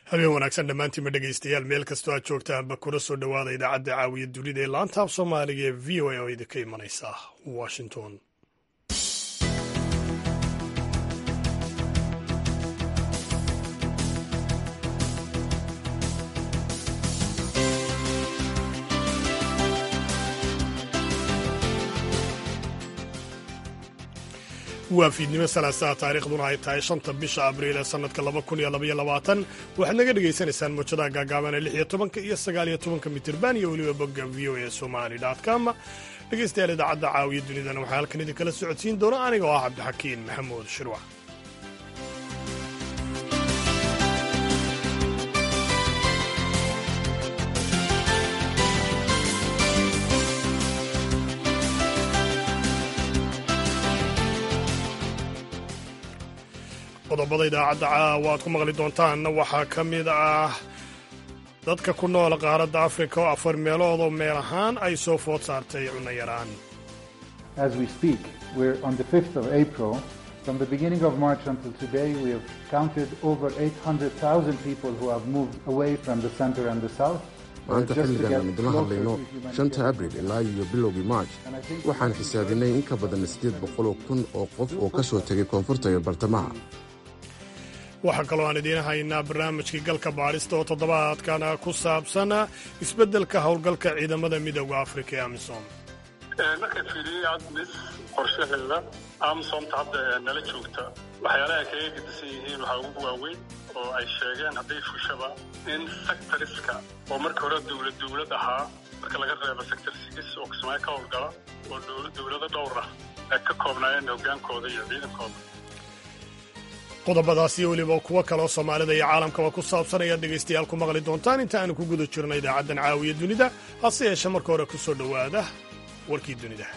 habeen wanaagsan dhammaantiinma dhegaystayaal meel kastoo aad joogtaanba kuna soo dhowaada idaacadda caawiya dunida ee laanta af soomaaliga ee v o a oo idinka imanaysa washington waa fiidnimo salaasaha taariikhduna ay tahay shanta bisha abriil ee sannadka laba kun iyo labaiyo labaatan waxaad naga dhagaysanaysaan mawjadaha gaagaaban ee lix iyo tobanka iyo sagaal iyo tobanka mitirban iyo weliba bogga v o a somali com dhegaystayaal idaacadda caawiya dunidana waxaa halkan idinkala socodsiin doona aniga oo ah cabdixakiin maxamuud shirwac qodobada idaacadda caawa aad ku maqli doontaanna waxaa ka mid ah dadka ku nool qaaradda afrika oo afar meelood oo meel ahaan ay soo food saartay cunno yaraan From the beginning of March until today, we have counted over 800,000 people who have moved away from the center and the south. maanta xilligan aan idinla hadlayno shanta abril ilaa iyo bilowgii march waxaan xisaabinay in ka badan siddeed boqoloo kun oo qof oo ka soo tegay koonfurta iyo bartamaha waxaa kaloo aan idiin haynaa barnaamijkii galka baadhista oo toddobaadkana ku saabsan isbeddelka howlgalka ciidamada midooda afrika ee amisom marka fiiriyey admis qorshaheeda amsomta hadda nala joogta waxyaalaha ay kaga gedisan yihiin waxaa ugu waaweyn oo ay sheegeen hadday fushaba in sectoriska oo marka hore dowlad dowlad ahaa marka laga reebo sector sigis oo kismaayo ka howlgala oo dowlado dhowr ah ay ka koobnaayeen hogaankooda iyo ciidankooda qodobadaas iyo weliba kuwo kaleoo soomaalida iyo caalamkaba ku saabsan ayaad dhegaystayaal ku maqli doontaan inta aanu ku guda jirno idaacaddan caawiya dunida hase yeeshe marka hore ku soo dhowaada warkii dunida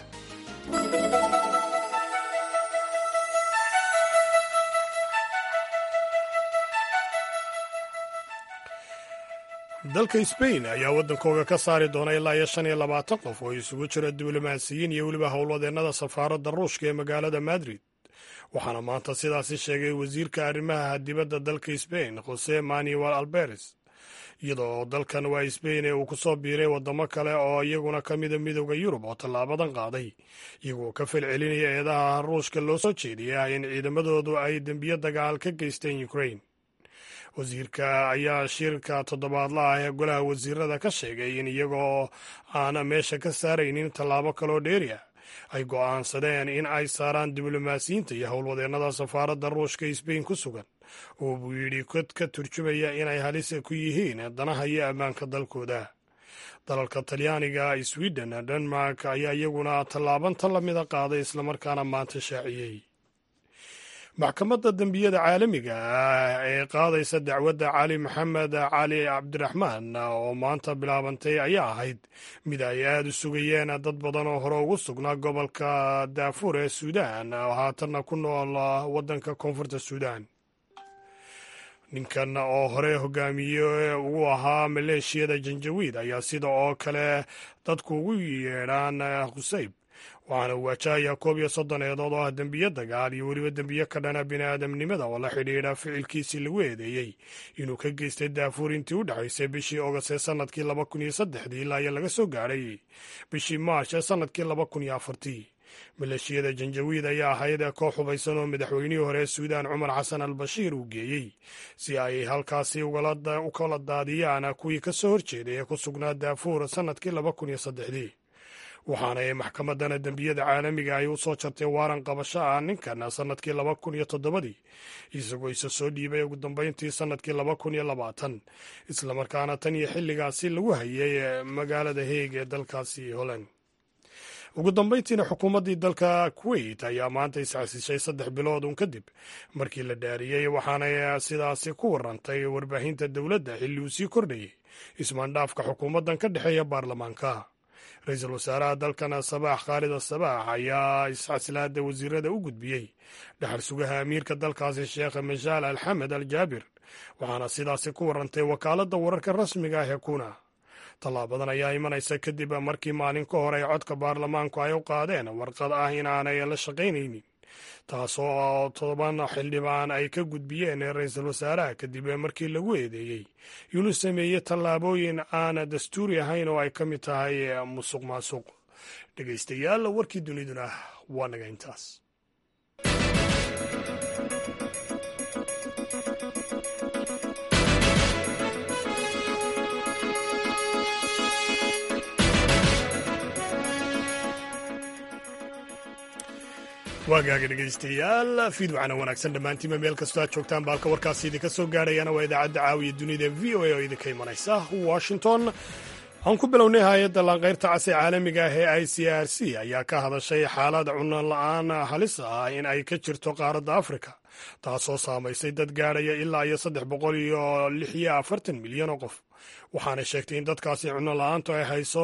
dalka sbain ayaa waddankooga ka saari doona ilaa iyo shan iyo labaatan qof oo isugu jira diblomaasiyiin iyo weliba howlwadeennada safaaradda ruushka ee magaalada madrid waxaana maanta sidaasi sheegay wasiirka arrimaha dibadda dalka sbain jose manuel alberes iyadoo dalkan waa sbain ee uu ku soo biiray waddamo kale oo iyaguna ka mida midooda yurub oo tallaabadan qaaday iyagoo ka falcelinaya eedaha ruushka loo soo jeediyay in ciidamadoodu ay dembiyo dagaal ka geysteen ukrain wasiirka ayaa shirka toddobaadla ah ee golaha wasiirada ka sheegay in iyagoo aan meesha ka saaraynin tallaabo kaloo dheeri ah ay go'aansadeen in ay saaraan diblomaasiyiinta iyo howlwadeennada safaaradda ruushka sbain ku sugan oo buu yidhi kod ka turjumaya inay halis ku yihiin danaha iyo ammaanka dalkooda dalalka talyaaniga sweden denmark ayaa iyaguna tallaabanta lamida qaaday islamarkaana maanta shaaciyey maxkamadda dembiyada caalamiga ah ee qaadaysa dacwadda cali maxamed cali cabdiraxmaan oo maanta bilaabantay ayaa ahayd mid ay aada u sugayeen dad badan oo hore ugu sugnaa gobolka daafuur ee suudaan oo haatanna ku nool waddanka koonfurta suudaan ninkan oo hore hogaamiye ugu ahaa maleeshiyada janjawiid ayaa sida oo kale dadku ugu yeedhaan khusayb waxaana uu waajahayaa koob iyo soddon eedood oo ah dembiyo dagaal iyo weliba dembiyo ka dhana bini'aadamnimada oo la xidhiidha ficilkiisii lagu eedeeyey inuu ka geystay daafuur intii u dhexaysay bishii ogost ee sannadkii laba kun iyo saddexdii ilaa iyo laga soo gaadhay bishii maash ee sannadkii laba kun iyo afartii maleeshiyada janjawiid ayaa ahayd koox hubaysan oo madaxweynihii hore ee suudaan cumar xasan al bashiir uu geeyey si ay halkaasi u kala daadiyaan kuwii ka soo horjeeday ee ku sugnaa daafuur sannadkii laba kun iyo saddexdii waxaana ay maxkamadana dembiyada caalamiga ay u soo jartay waaran qabasho ah ninkan sannadkii laba kun iyo toddobadii isagoo isa soo dhiibay ugu dambayntii sannadkii laba kun iyo labaatan islamarkaana tan iyo xilligaasi lagu hayay magaalada heeg ee dalkaasi holland ugu dambayntiina xukuumaddii dalka kuwait ayaa maanta isxasishay saddex bilood un kadib markii la dhaariyey waxaanay sidaasi ku warantay warbaahinta dowladda xilli uu sii kordhayay ismaandhaafka xukuumaddan ka dhexeeya baarlamaanka ra-iisul wasaaraha dalkan sabaax khaalid asabaax ayaa isxasilaada wasiirada u gudbiyey dhaxal sugaha amiirka dalkaasi sheekh mashaal alxamed al jaabir waxaana sidaasi ku warantay wakaaladda wararka rasmiga ah ee kuna tallaabadan ayaa imanaysa kadib markii maalin ka hor ay codka baarlamaanku ay u qaadeen warqad ah inaanay la shaqaynaynin taasoo toban xildhibaan ay ka gudbiyeen ra-iisul wasaaraha kadib markii lagu eedeeyey inuu sameeyey tallaabooyin aan dastuuri ahayn oo ay ka mid tahay musuq maasuq dhegaystayaal warkii duniduna waa naga intaas waagaaga dhegaystayaal fiid waxaana wanaagsan dhammaantiinba meel kastoo aad joogtaan baalka warkaasi idinka soo gaadhayana waa idaacadda caawiya dunida v o a oo idinka imanaysa washington aan ku bilownay hay-adda laanqayrta cas ee caalamiga ah ee i c r c ayaa ka hadashay xaalad cunno la-aan halis ah in ay ka jirto qaaradda afrika taasoo saamaysay dad gaadhaya ilaa iyo saddex boqol iyo lix iyo afartan milyan oo qof waxaana sheegtay in dadkaasi cunno la-aantu ay hayso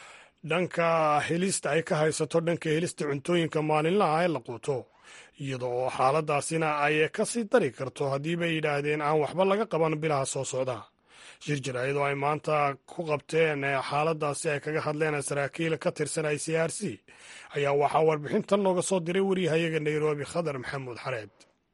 dhanka helista ay ka haysato dhanka helista cuntooyinka maalinlaha ee la quuto iyada oo xaaladaasina ay ka sii dari karto haddiibay yidhaahdeen aan waxba laga qaban bilaha soo socda shir jir iyadoo ay maanta ku qabteen xaaladaasi ay kaga hadleen saraakiil ka tirsan i c r c ayaa waxaa warbixintan looga soo diray wariyahayaga nairobi khadar maxamuud xareed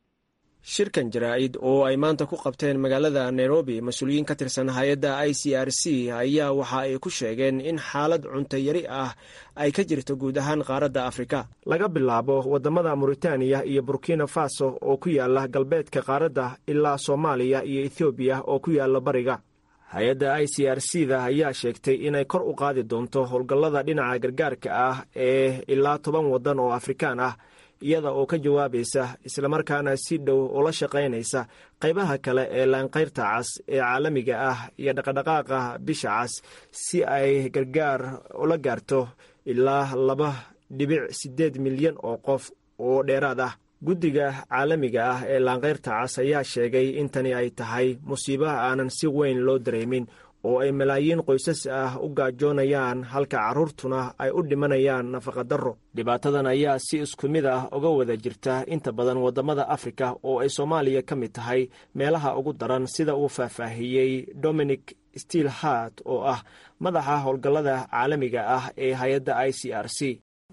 shirkan jaraa'id oo ay maanta ku qabteen magaalada nairobi mas-uuliyiin ka tirsan hay-adda i c r c ayaa waxa ay ku sheegeen in xaalad cunto yari ah ay ka jirto guud ahaan qaaradda afrika laga bilaabo waddamada muritaaniya iyo burkina faso oo ku yaala galbeedka qaaradda ilaa soomaaliya iyo ethoobiya oo ku yaala bariga hay-adda i c r c da ayaa sheegtay inay kor u qaadi doonto howlgallada dhinaca gargaarka ah ee ilaa toban waddan oo afrikaan ah iyada oo ka jawaabaysa islamarkaana si dhow ula shaqaynaysa qaybaha kale ee laanqayrta cas ee caalamiga ah iyo dhaqadhaqaaqa bisha cas si ay gargaar ula gaarto ilaa laba dhibic siddeed milyan oo qof oo dheeraad ah guddiga caalamiga ah ee laanqayrta cas ayaa sheegay in tani ay tahay musiibaha aanan si weyn loo dareemin oo ay malaayiin qoysas ah u gaajoonayaan halka carruurtuna ay u dhimanayaan nafaqadarro dhibaatadan ayaa si isku mid ah uga wada jirta inta badan waddamada afrika oo ay soomaaliya ka mid tahay meelaha ugu daran sida uu faahfaahiyey dominic steel hart oo ah madaxa howlgallada caalamiga ah ee hay-adda i c r c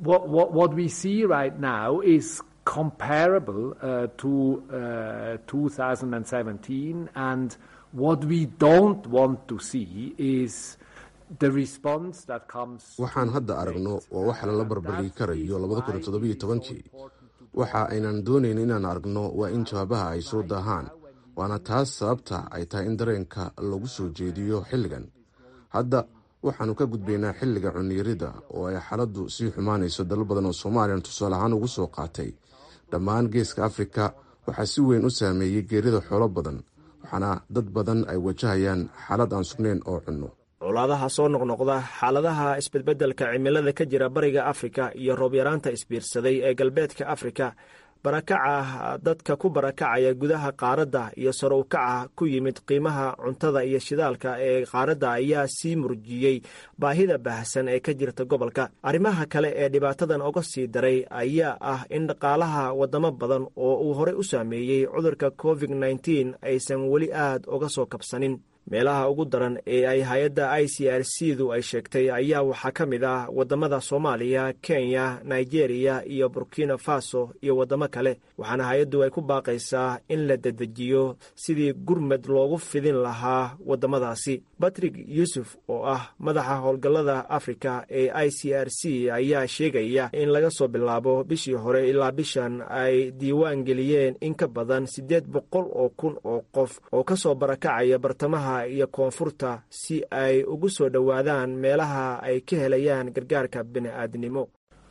comparable uh, to uh, 2017 and what we don't want to see is the response that comes waxaan hadda aragno waa wax lala barbardhigi karayo labadakuntodobiytobankii waxa aynan doonayn inaan aragno waa in jawaabaha ay soo daahaan waana taas sababta ay tahay in dareenka lagu soo jeediyo xilligan hadda waxaannu ka gudbaynaa xilliga cunniyarida oo ay xaaladdu sii xumaanayso dalal badan oo soomaaliyan tusaale ahaan ugu soo qaatay dhammaan geeska afrika waxaa si weyn u saameeyey geerida xoolo badan waxaana dad badan ay wajahayaan xaalad aan sugnayn oo cunno colaadaha soo noqnoqda xaaladaha isbedbeddelka cimilada ka jira bariga afrika iyo roobyaraanta isbiirsaday ee galbeedka afrika barakaca dadka ku barakacaya gudaha qaaradda iyo sare u kaca ku yimid qiimaha cuntada iyo shidaalka ee qaaradda ayaa sii murjiyey baahida baahsan ee ka jirta gobolka arrimaha kale ee dhibaatadan uga sii daray ayaa ah in dhaqaalaha waddamo badan oo uu horey u saameeyey cudurka covid nneteen aysan weli aad uga soo kabsanin meelaha ugu daran ee ay hay-adda i c r c du ay sheegtay ayaa waxaa ka mid ah waddamada soomaaliya kenya nigeria iyo burkina faso iyo waddamo kale waxaana hay-addu ay ku baaqaysaa in la dedejiyo sidii gurmad loogu fidin lahaa waddamadaasi batrig yuusuf oo ah madaxa howlgallada afrika ee i c r c ayaa sheegaya in laga soo bilaabo bishii hore ilaa bishan ay diiwaan geliyeen in ka badan siddeed boqol oo kun oo qof oo ka soo barakacaya bartamaha iyo koonfurta si ay ugu soo dhowaadaan meelaha ay ka helayaan gargaarka bini'aadnimo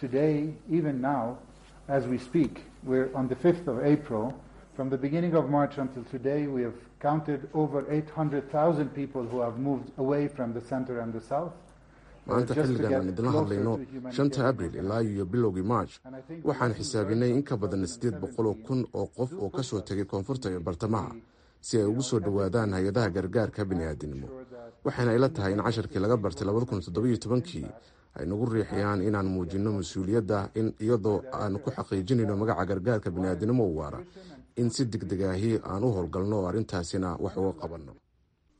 From the beginning of March until today, we have counted over 800,000 people who have moved away from the center and the south. maanta xilligan aan idinla hadlayno shanta abril ilaa iyo bilowgii march waxaan xisaabinay in ka badan siddeed boqoloo kun oo qof oo ka soo tegay koonfurta iyo bartamaha si ay ugu soo dhowaadaan hay-adaha gargaarka bini'aadinimo waxayna ila tahay in casharkii laga bartay labadakuntoddobaytobankii ay nagu riixayaan inaan muujinno mas-uuliyadda in iyadoo aanu ku xaqiijinayno magaca gargaarka bini'aadinimo u waara in si degdeg ahi aan u howlgalno oo arrintaasina wax uga qabanno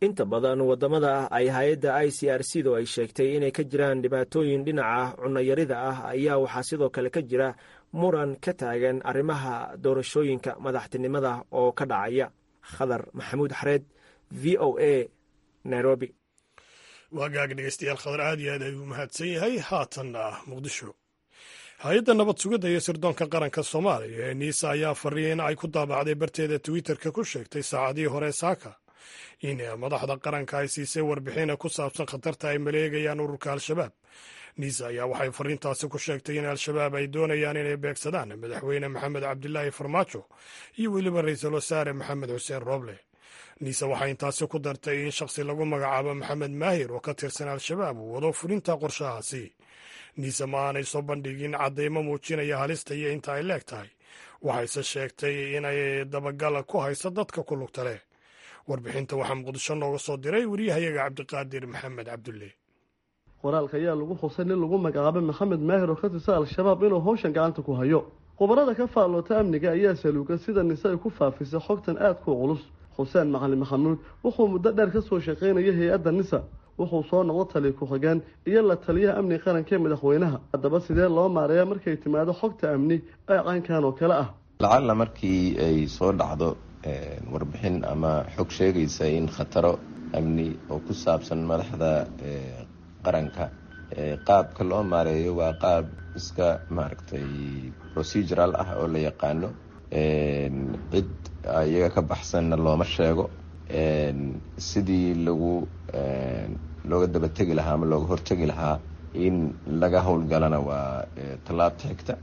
inta badan wadamada ay hay-adda i c r c du ay sheegtay inay ka jiraan dhibaatooyin dhinaca cunayarida ah ayaa waxaa sidoo kale ka jira muran ka taagan arrimaha doorashooyinka madaxtinimada oo ka dhacaya khadar maxamuud xareed v o a nairobi waagaag dhegeystayaal khadar aad iyo aad ayuu mahadsan yahay haatanna muqdisho hay-adda nabad sugidda iyo sirdoonka qaranka soomaaliya ee niisa ayaa fariya in ay ku daabacday barteeda twitterka ku sheegtay saacadihii hore saaka in madaxda qaranka ay siisay warbixina ku saabsan khatarta ay maleegayaan ururka al-shabaab niisa ayaa waxay fariintaasi ku sheegtay in al-shabaab ay doonayaan inay beegsadaan madaxweyne maxamed cabdilaahi farmaajo iyo weliba ra-iisul wasaare maxamed xuseen rooble niise waxay intaasi ku dartay in shakhsi lagu magacaabo maxamed maahir oo ka tirsan al-shabaab uu wado fulinta qorshahaasi niise ma aanay soo bandhigin caddaymo muujinaya halista iyo inta ay leeg tahay waxayse sheegtay inay dabagala ku hayso dadka ku lugta leh warbixinta waxaa muqdisho nooga soo diray wariyahayaga cabdiqaadir maxamed cabdulle qoraalka ayaa lagu xusay nin lagu magacaabay maxamed maahir oo ka tirsan al-shabaab inuu howshan gacanta ku hayo khubarada ka faalloota amniga ayaa saluuga sida nise ay ku faafisay xogtan aadku culus xuseen macalin maxamuud wuxuu muddo dheer ka soo shaqaynayay hay-adda nisa wuxuu soo noqdo taliya ku-xigeen iyo la taliyaha amniga qaranka ee madaxweynaha haddaba sidee loo maareeya markay timaado xogta amni ee caynkan oo kale ah lacalla markii ay soo dhacdo warbixin ama xog sheegaysa in khataro amni oo ku saabsan madaxda qaranka qaabka loo maareeyo waa qaab iska maaragtay procedural ah oo la yaqaano cid iyaga ka baxsanna looma sheego sidii lagu looga dabategi lahaa ama looga hortegi lahaa in laga howlgalana waa tallaabta xigta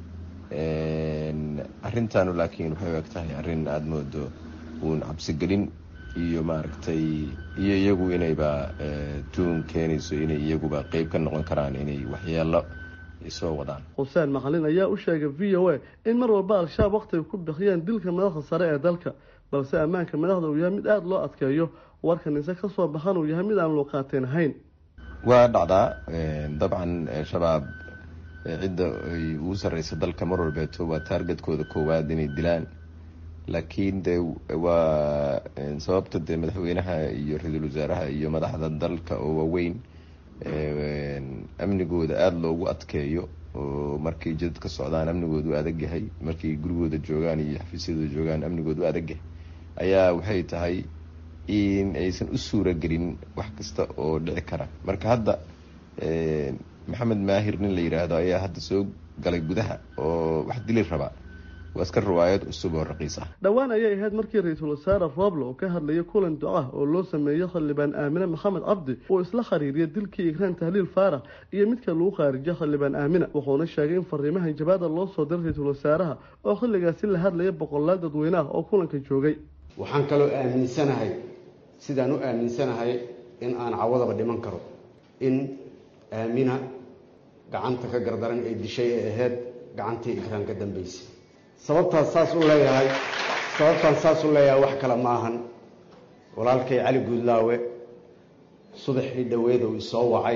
arrintanu laakiin waxay u eg tahay arrin aada moodo uun cabsigelin iyo maaragtay iyo iyagu inayba tuun keenayso inay iyaguba qeyb ka noqon karaan inay waxyeelo soo wadaan xuseen macalin ayaa u sheegay v o a in mar walba al-shabaab waqti ay ku bixiyeen dilka madaxda sare ee dalka balse ammaanka madaxda uu yahay mid aada loo adkeeyo warka nise ka soo baxan uu yahay mid aan loo qaateen ahayn waa dhacdaa dabcan shabaab cidda ay ugu sarreysa dalka mar walbeeto waa taargetkooda koowaad inay dilaan laakiin de waa sababta dee madaxweynaha iyo ra-iisul wasaaraha iyo madaxda dalka oo waaweyn amnigooda aada loogu adkeeyo oo markay jidad ka socdaan amnigooda u adag yahay markay gurigooda joogaan iyo xafiisyadooda joogaan amnigooda u adag yahay ayaa waxay tahay in aysan u suura gelin wax kasta oo dhici kara marka hadda maxamed maahir nin la yidhaahdo ayaa hadda soo galay gudaha oo wax dili rabaa waa iska riwaayad cusub oo raqiis ah dhowaan ayay ahayd markii ra-iisul wasaare rooble oo ka hadlayay kulan ducah oo loo sameeyey xildhibaan aamine maxamed cabdi uu isla khariiriyay dilkii igraan tahliil faarax iyo midka lagu khaarijiyay xildhibaan aamina wuxuuna sheegay in fariimahan jabaada loo soo diray ra-iisul wasaaraha oo xilligaasi la hadlaya boqolaal dadweyne ah oo kulanka joogay waxaan kaloo aaminsanahay sidaan u aaminsanahay in aan cawadaba dhiman karo in aamina gacanta ka gardaran ay dishay ee ahayd gacantii igraan ka dambeysay sababtaas saas u leeyahay sababtaan saas u leeyahay wax kale ma ahan walaalkay cali guudlaawe subaxii dhoweed uu isoo wacay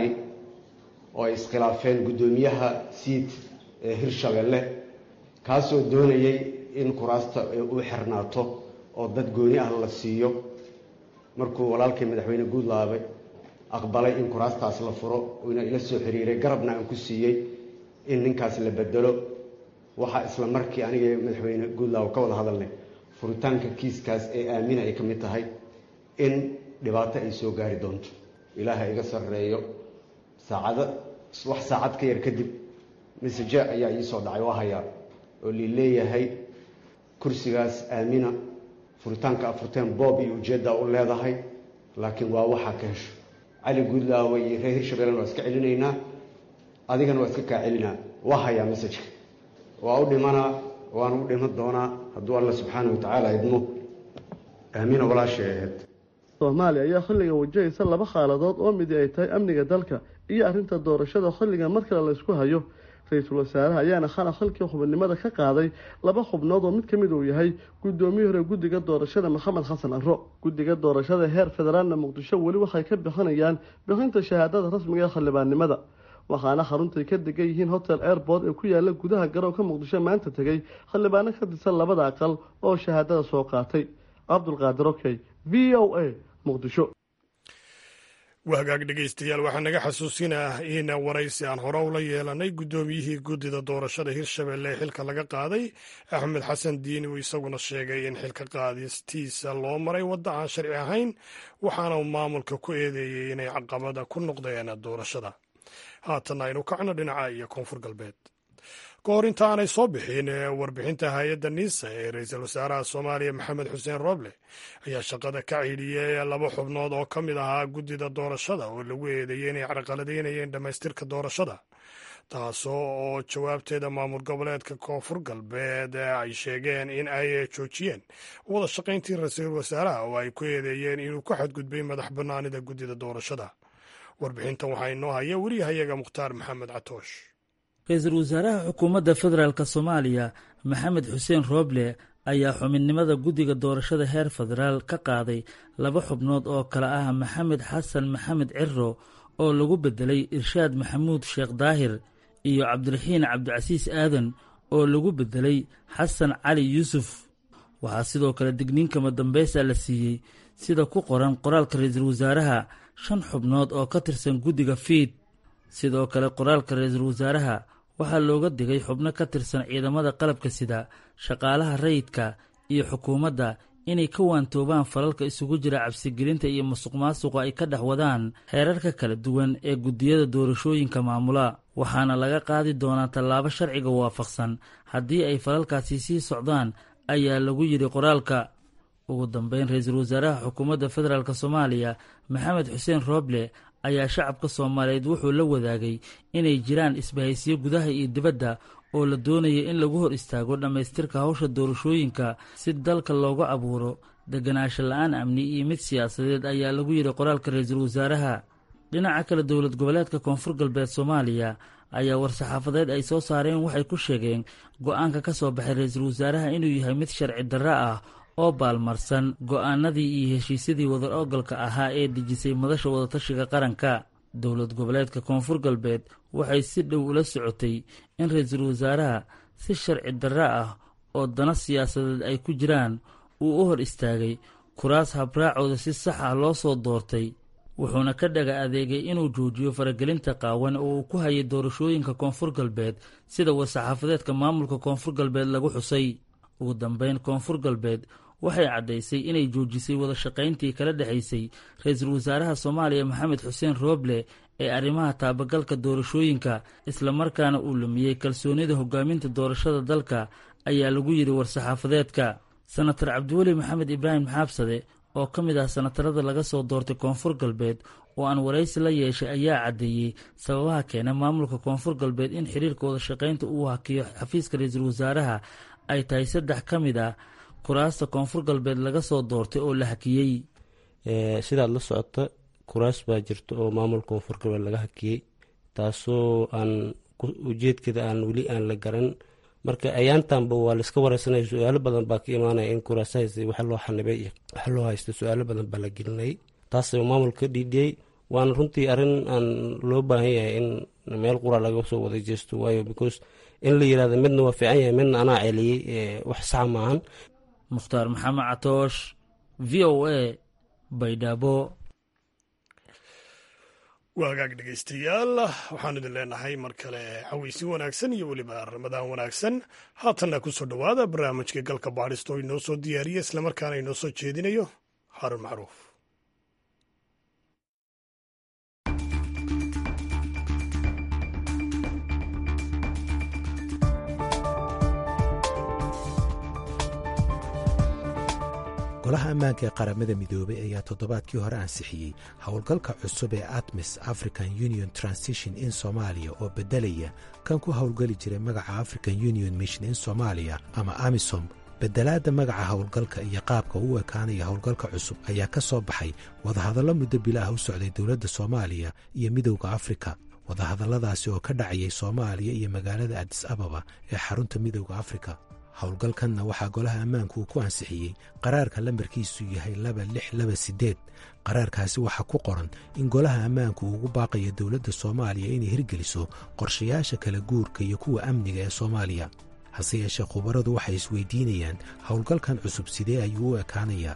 oo ay iskhilaafeen guddoomiyaha siid ee hirshabelle kaasoo doonayay in kuraasta uu xirnaato oo dad gooni ah la siiyo markuu walaalkay madaxweyne guudlaawe aqbalay in kuraastaas la furo uuna ila soo xiriiray garabna aan ku siiyey in ninkaas la bedelo waxaa isla markii aniga madaxweyne guudlaaw ka wada hadalnay furitaanka kiiskaas ee aamina ay ka mid tahay in dhibaato ay soo gaari doonto ilaaha iga sarreeyo saacado wax saacad ka yar kadib masaje ayaa iisoo dhacay waa hayaa oo lii leeyahay kursigaas aamina furitaanka afurteen boob iyo ujeeddaa u leedahay laakiin waa waxaa ka hesho cali guudlaawe iyo reer hirshabellen waa iska celinaynaa adigana waa iska kaa celinaa waa hayaa masajka waa u dhimanaa waana u dhiman doonaa hadduu alla subxaana wa tacaala idmo aamina walaashay ahayd soomaaliya ayaa xilliga wajahaysa laba xaaladood oo midi ay tahay amniga dalka iyo arrinta doorashada xilliga mar kale laysku hayo ra-iisul wasaaraha ayaana xalaq xilkii xubinimada ka qaaday laba xubnood oo mid ka mid uu yahay guddoomiyii hore guddiga doorashada maxamed xasan arro guddiga doorashada heer federaalna muqdisho weli waxay ka bixinayaan bixinta shahaadada rasmiga ee xildhibaannimada waxaana xaruntay ka degan yihiin hotel airport ee ku yaala gudaha garoonka muqdisho maanta tegay xildhibaano ka tirsan labada aqal oo shahaadada soo qaatay cabdulqaadir okey v o a muqdisho wahagaag dhegaystayaal waxaa naga xasuusinah in waraysi aan hore ula yeelanay guddoomiyihii guddida doorashada hirshabelle ee xilka laga qaaday axmed xasan diini uu isaguna sheegay in xilka qaadistiisa loo maray wadda aan sharci ahayn waxaana uu maamulka ku eedeeyey inay caqabada ku noqdeen doorashada haatan aynu kacno dhinaca iyo koonfur galbeed ka hor inta aanay soo bixin warbixinta hay-adda niisa ee ra-iisul wasaaraha soomaaliya maxamed xuseen rooble ayaa shaqada ka ciidhiyey laba xubnood oo ka mid ahaa guddida doorashada oo lagu eedeeyey inay carqaladaynayeen dhammaystirka doorashada taasoo oo jawaabteeda maamul goboleedka koonfur galbeed ay sheegeen in ay joojiyeen wada shaqayntii ra-iisul wasaaraha oo ay ku eedeeyeen inuu ku xadgudbay madax bannaanida guddida doorashada warbixintan waxaa inoo haya weriyahayaga mukhtaar maxamed catoosh ra-iisul wasaaraha xukuumadda federaalk soomaaliya maxamed xuseen rooble ayaa xubinnimada guddiga doorashada heer federaal ka qaaday laba xubnood oo kale ah maxamed xasan maxamed ciro oo lagu beddelay irshaad maxamuud sheekh daahir iyo cabdiraxiin cabdicasiis aadan oo lagu beddelay xasan cali yuusuf waxaa sidoo kale digniinkama dambaysa la siiyey sida ku qoran qoraalka ra-iisul wasaaraha shan xubnood oo ka tirsan guddiga fiid sidoo kale qoraalka ra-iisul wasaaraha waxaa looga digay xubno ka tirsan ciidamada qalabka sida shaqaalaha rayidka iyo xukuumadda inay ka waantoobaan falalka isugu jira cabsigelinta iyo musuqmaasuqa ay ka dhex wadaan heerarka kala duwan ee guddiyada doorashooyinka maamula waxaana laga qaadi doonaa tallaabo sharciga waafaqsan haddii ay falalkaasi sii socdaan ayaa lagu yidhi qoraalka ugu dambeyn ra-iisul wasaaraha xukuumadda federaalk soomaaliya maxamed xuseen rooble ayaa shacabka soomaaliyeed wuxuu la wadaagay inay jiraan isbahaysiyo gudaha iyo dibadda oo la doonaya in lagu hor istaago dhammaystirka hawsha doorashooyinka si dalka looga abuuro deganaansho la-aan amni iyo mid siyaasadeed ayaa lagu yidhi qoraalka ra-iisul wasaaraha dhinaca kale dowlad goboleedka koonfur galbeed soomaaliya ayaa war-saxaafadeed ay soo saareen waxay ku sheegeen go-aanka ka soo baxay ra-iisul wasaaraha inuu yahay mid sharci darro ah oo baalmarsan go-aanadii iyo heshiisyadii wadar ogalka ahaa ee dejisay madasha wadatashiga qaranka dowlad goboleedka koonfur galbeed waxay si dhow ula socotay in ra-iisul wasaaraha si sharci darro ah oo dana siyaasadeed ay ku jiraan uu u hor istaagay kuraas habraacooda si sax ah loo soo doortay wuxuuna ka dhaga adeegay inuu joojiyo faragelinta qaawan oo uu ku hayay doorashooyinka koonfur galbeed sida war-saxaafadeedka maamulka koonfur galbeed lagu xusay ugu dambeyn koonfur galbeed waxay caddaysay inay joojisay wada shaqayntii kala dhexaysay ra-iisul wasaaraha soomaaliya maxamed xuseen rooble ee arrimaha taabagalka doorashooyinka islamarkaana uu lumiyey kalsoonida hogaaminta doorashada dalka ayaa lagu yidhi war-saxaafadeedka senatar cabdiweli maxamed ibraahim xaabsade oo ka mid ah senatarada laga soo doortay koonfur galbeed oo aan waraysi la yeeshay ayaa caddeeyey sababaha keena maamulka koonfur galbeed in xiriirka wada shaqaynta uu hakiyo xafiiska ra-iisul wasaaraha ay tahay saddex ka mid ah kuraasta koonfur galbeed laga soo doortay oo la hakiyey sidaad la socota kuraas baa jirta oo maamulka koonfur galbeed laga hakiyey taasoo aan ujeedkeeda aan weli aan la garan marka ayaantanba waa laiska wareysanaya su-aalo badan baa ka imaanaya in kuraasahaas waxa loo xanibay iyo waxa loo haysta su-aalo badan baa la gelinayay taas maamulka ka dhiidhiyey waana runtii arrin aan loo baahan yahay in meel qura laga soo wada jeesto waayo because in la yirahdo midna waa fiican yahay midna anaa celiyey wax saxa maahan mukhtaar maxamed catoosh v o a baydhabo waa hagaag dhegaystayaal waxaan idin leenahay mar kale xaweysi wanaagsan iyo weliba ramadaan wanaagsan haatanna ku soo dhowaada barnaamijka galka baadhista oo inoo soo diyaariya islamarkaana inoo soo jeedinayo xarun macruuf golaha ammaanka ee qaramada midoobay ayaa toddobaadkii hore ansixiyey howlgalka cusub ee atmis african union transition in soomaaliya oo beddelaya kan ku howlgeli jiray magaca african union mission in soomaaliya ama amisom beddelaadda magaca howlgalka iyo qaabka u ekaanaya howlgalka cusub ayaa ka soo baxay wadahadallo muddo bilaah u socday dowladda soomaaliya iyo midowda afrika wadahadalladaasi oo ka dhacayay soomaaliya iyo magaalada adis ababa ee xarunta midowda afrika howlgalkanna waxaa golaha ammaanku uu ku ansixiyey qaraarka lambarkiisu yahay laba lix laba siddeed qaraarkaasi waxaa ku qoran in golaha ammaanku uu ugu baaqayo dowladda soomaaliya inay hirgeliso qorshayaasha kala guurka iyo kuwa amniga ee soomaaliya hase yeeshee khubaradu waxay isweydiinayaan howlgalkan cusub sidee ayuu u ekaanayaa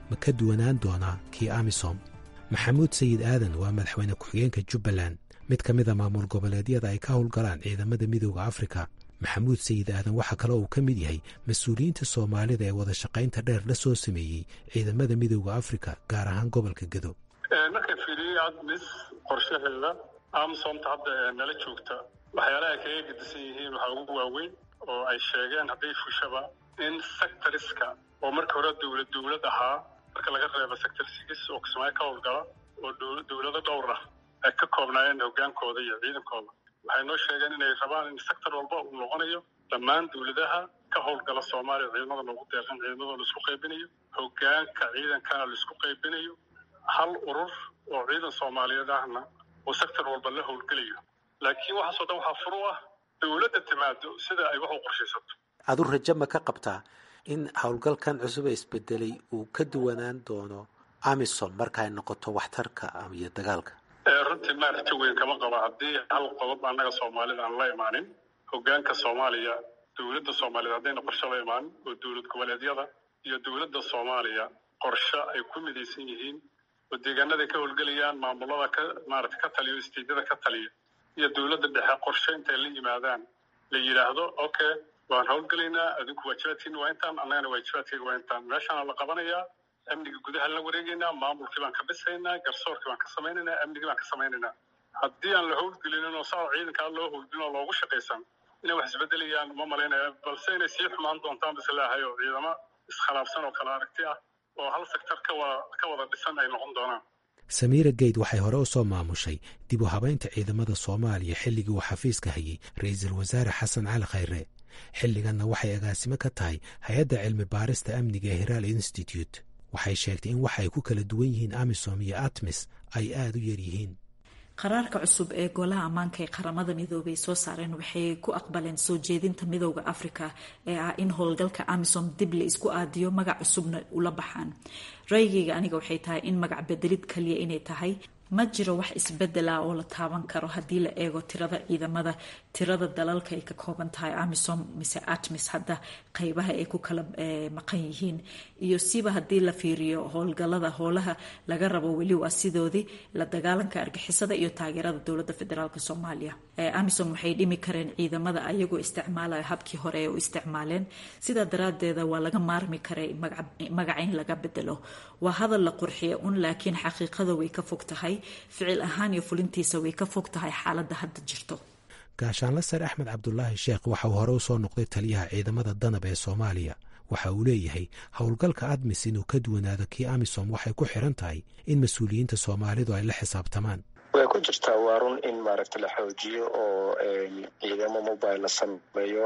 ma ka duwanaan doonaa kii amisom maxamuud sayid aadan waa madaxweyne ku-xigeenka jubbaland mid ka mida maamul goboleedyada ay ka howlgalaan ciidamada midooda afrika maxamuud sayid aadan waxaa kale uu ka mid yahay mas-uuliyiinta soomaalida ee wada shaqaynta dheer la soo sameeyey ciidamada midooda afrika gaar ahaan gobolka gedo marka fiiriyey admis qorshaheeda amsomta hadda nala joogta waxyaalaha ay kaga gedisan yihiin waxaa ugu waaweyn oo ay sheegeen hadday fushaba in sectoriska oo marka hore dowlad dowlad ahaa marka laga reebo sector sigis oo kismaayo ka howlgala oo dowlado dhowr ah ay ka koobnaayeen hogaankooda iyo ciidankooda waxay noo sheegeen inay rabaan in sector walba uu noqonayo dhammaan dowladaha ka howlgala soomaaliya ciidamada loogu deeqan ciidamada laisku qaybinayo hogaanka ciidankana laisku qaybinayo hal urur oo ciidan soomaaliyeed ahna oo sector walba la howlgelayo laakiin waxaasoo dhan waxaa furu ah dowladda timaado sida ay wax u qorshaysato adu rajo ma ka qabtaa in howlgalkan cusub ee isbedelay uu ka duwanaan doono amisom marka ay noqoto waxtarka iyo dagaalka runtii maa rajo weyn kama qaba haddii hal qodob annaga soomaalida aan la imaanin hogaanka soomaaliya dowladda soomaaliyeed haddayna qorshe la imaanin oo dowlad goboleedyada iyo dowladda soomaaliya qorshe ay ku midaysan yihiin oo deegaanaday ka howlgelayaan maamulada ka maarata ka taliya o isteedyada ka taliya iyo dowladda dhexe qorshe intay la yimaadaan la yidhaahdo okay waan howlgelaynaa adinku waajibaadkiina waa intaan annagana waajibaadkayga waa intaan meeshaana la qabanayaa amniga gudaha la wareegaynaa maamulkii baan ka dhisaynaa garsoorkii baan ka samaynaynaa amnigii baan ka samaynaynaa haddii aan la howlgelinin oo saa ciidankaa loo howlgelin oo loogu shaqaysan inay wax isbedelayaan uma malaynaya balse inay sii xumaan doontaan bas leehay oo ciidamo iskhilaafsan oo kala aragti ah oo hal sektor ka wada ka wada dhisan ay noqon doonaan samiira geyd waxay hore u soo maamushay dib u habaynta ciidamada soomaaliya xilligii uu xafiiska hayay ra-iisul wasaare xasan cali khayre xilliganna waxay agaasimo ka tahay hay-adda cilmi baarista amniga ee hiraal institute waxay sheegtay in waxa ay ku kala duwan yihiin amisom iyo atmis ay aada u yar yihiin qaraarka cusub ee golaha ammaanka ee qaramada midoobay soo saareen waxay ku aqbaleen soo jeedinta midooda afrika ee ah in howlgalka amisom dib la isku aadiyo magac cusubna ula baxaan raygayga aniga waxay tahay in magac bedelid kaliya inay tahay ma jiro wax isbedela oo la taaban karo haddii la eego tirada ciidamada tirada dalalka ay ka kooban tahay amisom mise atmis hadda qeybaha ay ku kala maqan yihiin iyo siba haddii la fiiriyo howlgalada howlaha laga rabo weli waa sidoodii la dagaalanka argixisada iyo taageerada dowlada federaalk soomaaliya amisom waxay dhimi kareen ciidamada ayagoo isticmaalaya habkii hore ee u isticmaaleen sidaa daraadeeda waa laga maarmi karay magaca in laga bedelo waa hadal la qurxiya un laakiin xaqiiqada way ka fog tahay ficil ahaan iyo fulintiisa way ka fog tahay xaaladda hadda jirto gaashaanla sare axmed cabdulaahi sheekh waxa uu hore u soo noqday taliyaha ciidamada danab ee soomaaliya waxa uu leeyahay howlgalka admis inuu ka duwanaado kii amisom waxay ku xiran tahay in mas-uuliyiinta soomaalidu ay la xisaabtamaan way ku jirtaa waa run in maaragta la xoojiyo oo ciidamo mobile la sameeyo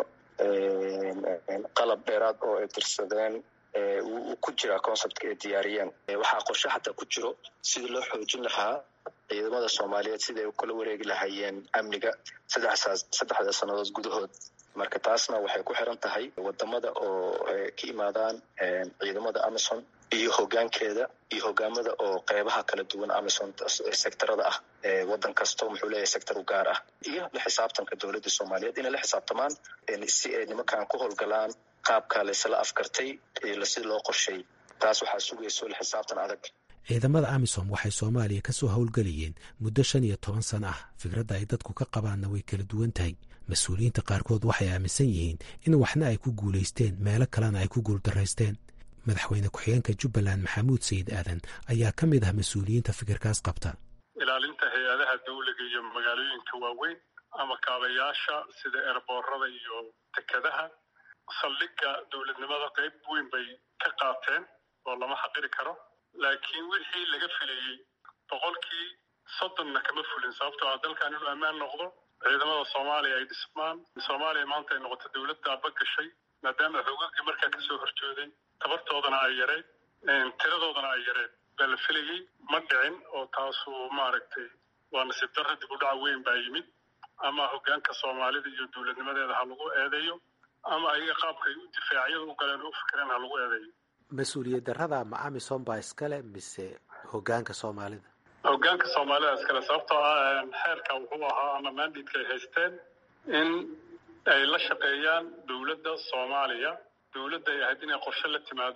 qalab dheeraad oo ay dirsadeen wuu ku jiraa conceptka ay diyaariyeen waxaa qorshe xataa ku jiro sidii loo xoojin lahaa ciidamada soomaaliyeed siday kula wareegi lahaayeen amniga saddexda sannadood gudahood marka taasna waxay ku xiran tahay wadamada oo ka imaadaan ciidamada amison iyo hogaankeeda iyo hogaamada oo qeybaha kala duwan amison sectorada ah wadan kasto muxuu leeyahay sector u gaar ah iyo la xisaabtanka dowladda soomaaliyeed inay la xisaabtamaan si ay nimankan ku howlgalaan qaabka laysla afkartay si loo qorsheey taas waxaa sugayso la xisaabtan adag ciidamada amisom waxay soomaaliya ka soo howlgelayeen muddo shan iyo toban sano ah fikradda ay dadku ka qabaanna way kala duwan tahay mas-uuliyiinta qaarkood waxay aaminsan yihiin in waxna ay ku guulaysteen meelo kalena ay ku guuldaraysteen madaxweyne ku-xigeenka jubbaland maxamuud sayid aadan ayaa ka mid ah mas-uuliyiinta fikirkaas qabta ilaalinta hay-adaha dawliga iyo magaalooyinka waaweyn ama kaabayaasha sida eerboorada iyo dekadaha saldhigga dowladnimada qayb weyn bay ka qaateen oo lama xaqiri karo laakiin wixii laga filayey boqolkii soddonna kama fulin sababtoo ah dalkan inuu ammaan noqdo ciidamada soomaaliya ay dhismaan soomaaliya maanta ay noqoto dowladda aba gashay maadaama xoogagii markaa kasoo horjooday tabartoodana ay yareed tiradoodana ay yareed baa la filayey ma dhicin oo taasu maaragtay waa nasiib darra dib u dhaca weyn baa yimid ama hogaanka soomaalida iyo dowladnimadeeda ha lagu eedeeyo ama ayaga qaabkay u difaacyada u galeen oo u fikireen ha lagu eedeeyo mas-uuliyad darrada ma amisom baa iskale mise hogaanka soomaalida hogaanka soomaalida iskale sababtoo ah xeerka wuxuu ahaa ama mandidka ay haysteen in ay la shaqeeyaan dowladda soomaaliya dowladda ay ahayd inay qorshe la timaado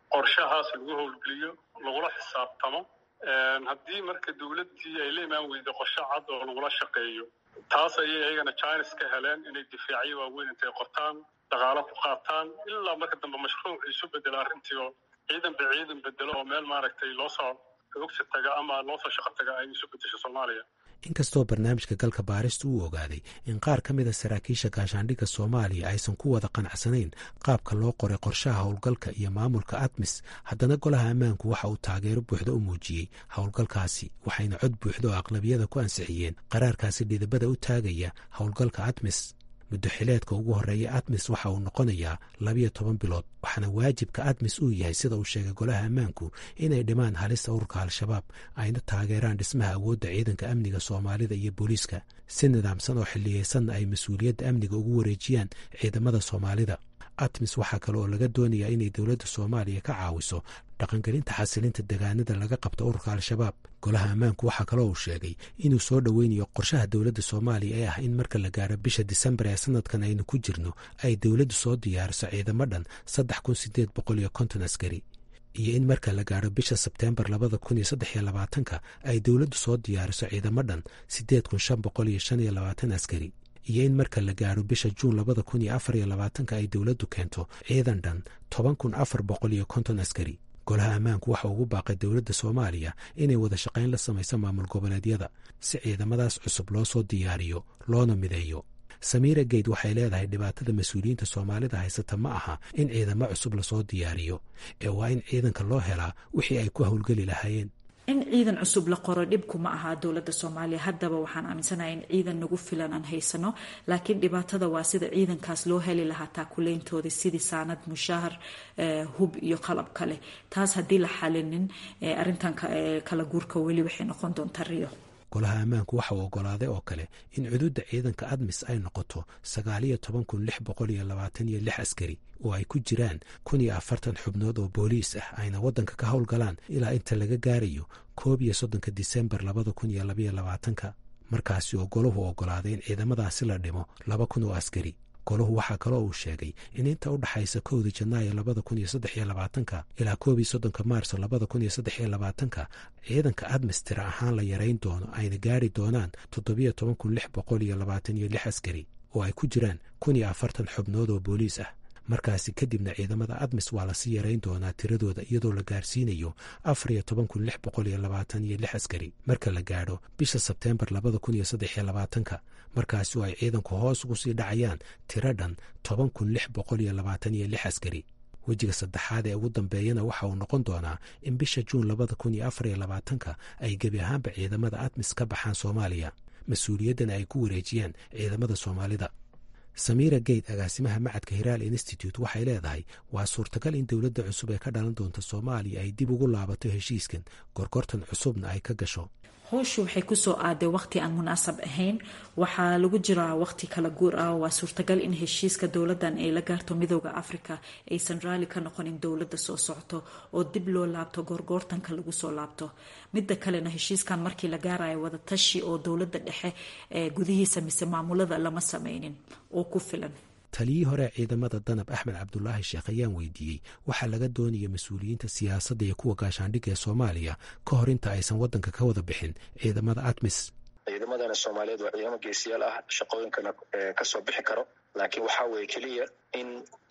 qorshahaas lagu howlgeliyo lagula xisaabtamo haddii marka dowladdii ay la imaan weyda qorshe cad oo lagula shaqeeyo taas ayay ayagana chines ka heleen inay difaacyo waaweyn intay qortaan dhaqaalo ku qaataan ilaa marka dambe mashruuc isu bedelo arrintii oo ciidan ba ciidan bedelo oo meel maaragtay loo soo xoogsi taga ama loo soo shaqo taga ay isu bedesho soomaaliya inkastoo barnaamijka galka baarista uu ogaaday in qaar ka mid a saraakiisha gaashaandhigga soomaaliya aysan ku wada qanacsanayn qaabka loo qoray qorshaha howlgalka iyo maamulka admis haddana golaha ammaanku waxa uu taageero buuxda u muujiyey howlgalkaasi waxayna cod buuxda oo aqlabiyada ku ansixiyeen qaraarkaasi dhidibada u taagaya howlgalka admis muddo xileedka ugu horreeya admis waxa uu noqonayaa labiyo toban bilood waxaana waajibka admis uu yahay sida uu sheegay golaha ammaanku inay dhimaan halista ururka al-shabaab ayna taageeraan dhismaha awoodda ciidanka amniga soomaalida iyo booliiska si nidaamsan oo xilliyeysanna ay mas-uuliyadda amniga ugu wareejiyaan ciidamada soomaalida admis waxaa kale oo laga doonayaa inay dowladda soomaaliya ka caawiso dhaqangelinta xasilinta degaanada laga qabto ururka al-shabaab golaha ammaanku waxaa kaloo uu sheegay inuu soo dhoweynayo qorshaha dowladda soomaaliya ee ah in marka la gaaro bisha disembar ee sanadkan aynu ku jirno ay dowladdu soo diyaariso ciidamo dhan saddex kun sideed boqol iyo konton askari iyo in marka la gaaro bisha sebteembar labada kun iyo saddex iyo labaatanka ay dowladdu soo diyaariso ciidamo dhan siddeed kun shan boqol iyo shan iyo labaatan askari iyo in marka la gaaro bisha juun labada kun iyo afar iyo labaatanka ay dowladdu keento ciidan dhan toban kun afar boqol iyo konton askari golaha ammaanku waxa ugu baaqay dowladda soomaaliya inay wada shaqayn la samayso maamul goboleedyada si ciidamadaas cusub loo soo diyaariyo loona mideeyo samiira geyd waxay leedahay dhibaatada mas-uuliyiinta soomaalida haysata ma aha in ciidamo cusub lasoo diyaariyo ee waa in ciidanka loo helaa wixii ay ku howlgeli lahaayeen in ciidan cusub la qoro dhibku ma aha dowladda soomaaliya haddaba waxaan aaminsanahay in ciidan nagu filan aan haysano laakiin dhibaatada waa sida ciidankaas loo heli lahaa taakuleyntooda sidii saanad mushaahar hub iyo qalab kale taas haddii la xalinin arintan kala guurka weli waxay noqon doontaa riyo golaha ammaanku waxa uu ogolaaday oo kale in cuduudda ciidanka admis ay noqoto sagaaliyo toban kun lix boqol iyo labaatan iyo lix askari oo ay ku jiraan kun iyo afartan xubnood oo booliis ah ayna waddanka ka howlgalaan ilaa inta laga gaarayo koob iyo soddonka disembar labada kun iyo labaiyo labaatanka markaasi oo golahu ogolaaday in ciidamadaasi la dhimo laba kun oo askari golahu waxaa kaloo uu sheegay in inta u dhaxaysa kowda janaayo labada kun iyo saddex iyo labaatanka ilaa koob iyo soddonka maarso labada kun iyo saddex iyo labaatanka ciidanka admis tira ahaan la yarayn doono ayna gaari doonaan toddobiyo toban kun lix boqol iyo labaatan iyo lix askari oo ay ku jiraan kun iyo afartan xubnood oo booliis ah markaasi kadibna ciidamada admis waa lasii yarayn doonaa tiradooda iyadoo la gaarsiinayo afar iyo toban kun lix boqol iyo labaatan iyo lix askari marka la gaadho bisha sebteembar labada kun iyo saddex iyo labaatanka markaasi oo ay ciidanku hoos ugu sii dhacayaan tiro dhan toban kun lix boqol iyo labaatan iyo lix askari wejiga saddexaad ee ugu dambeeyana waxa uu noqon doonaa in bisha juun labada kun iyo afar iyo labaatanka ay gebi ahaanba ciidamada admis ka baxaan soomaaliya mas-uuliyaddana ay ku wareejiyaan ciidamada soomaalida samiira geyd agaasimaha macadka hiraal institute waxay leedahay waa suurtagal in dowladda cusub ee ka dhalan doonta soomaaliya ay dib ugu laabato heshiiskan gorgortan cusubna ay ka gasho howshu waxay kusoo aaday waqti aan munaasab ahayn waxaa lagu jiraa waqti kala guur ah waa suurtagal in heshiiska dowladan ay la gaarto midooda africa aysan raali ka noqonin dowlada soo socto oo dib loo laabto goorgoortanka lagu soo laabto midda kalena heshiiskan markii la gaarayo wadatashi oo dowlada dhexe ee gudihiisa mise maamulada lama sameynin oo ku filan taliyii hore ciidamada danab axmed cabdulaahi sheekh ayaan weydiiyey waxaa laga doonaya mas-uuliyiinta siyaasadda iyo kuwa gaashaandhigga ee soomaaliya ka hor inta aysan waddanka ka wada bixin ciidamada admis ciidamadana soomaaliyeed waa ciidamo geesiyaal ah shaqooyinkana kasoo bixi karo laakiin waxaa weeye keliya in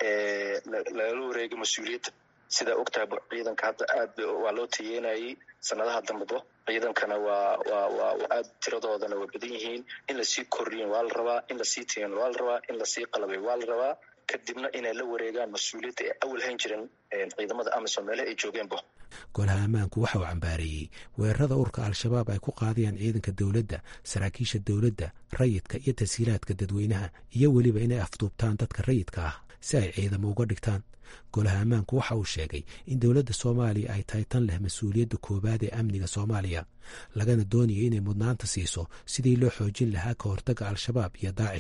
lagala wareego mas-uuliyadda sidaa ogtahay ciidanka hadda aad waa loo tayeynayay sanadaha dambeba ciidankana waa waa waa aad tiradoodana waa badan yihiin in lasii kordhiyin waa la rabaa in lasii tayen waa la rabaa in lasii qalabay waa la rabaa kadibna inay la wareegaan mas-uuliyadda ay awal hayn jiren ciidamada amisom meelaha ay joogeenba golaha ammaanku waxa uu cambaareeyey weerarada urka al-shabaab ay ku qaadayaan ciidanka dowladda saraakiisha dowladda rayidka iyo tashiilaadka dadweynaha iyo weliba inay afduubtaan dadka rayidka ah si ay ciidamo uga dhigtaan golaha ammaanku waxa uu sheegay in dowladda soomaaliya ay tahay tan leh mas-uuliyadda koowaad ee amniga soomaaliya lagana doonayo inay mudnaanta siiso sidii loo xoojin lahaa ka hortagga al-shabaab iyo daacish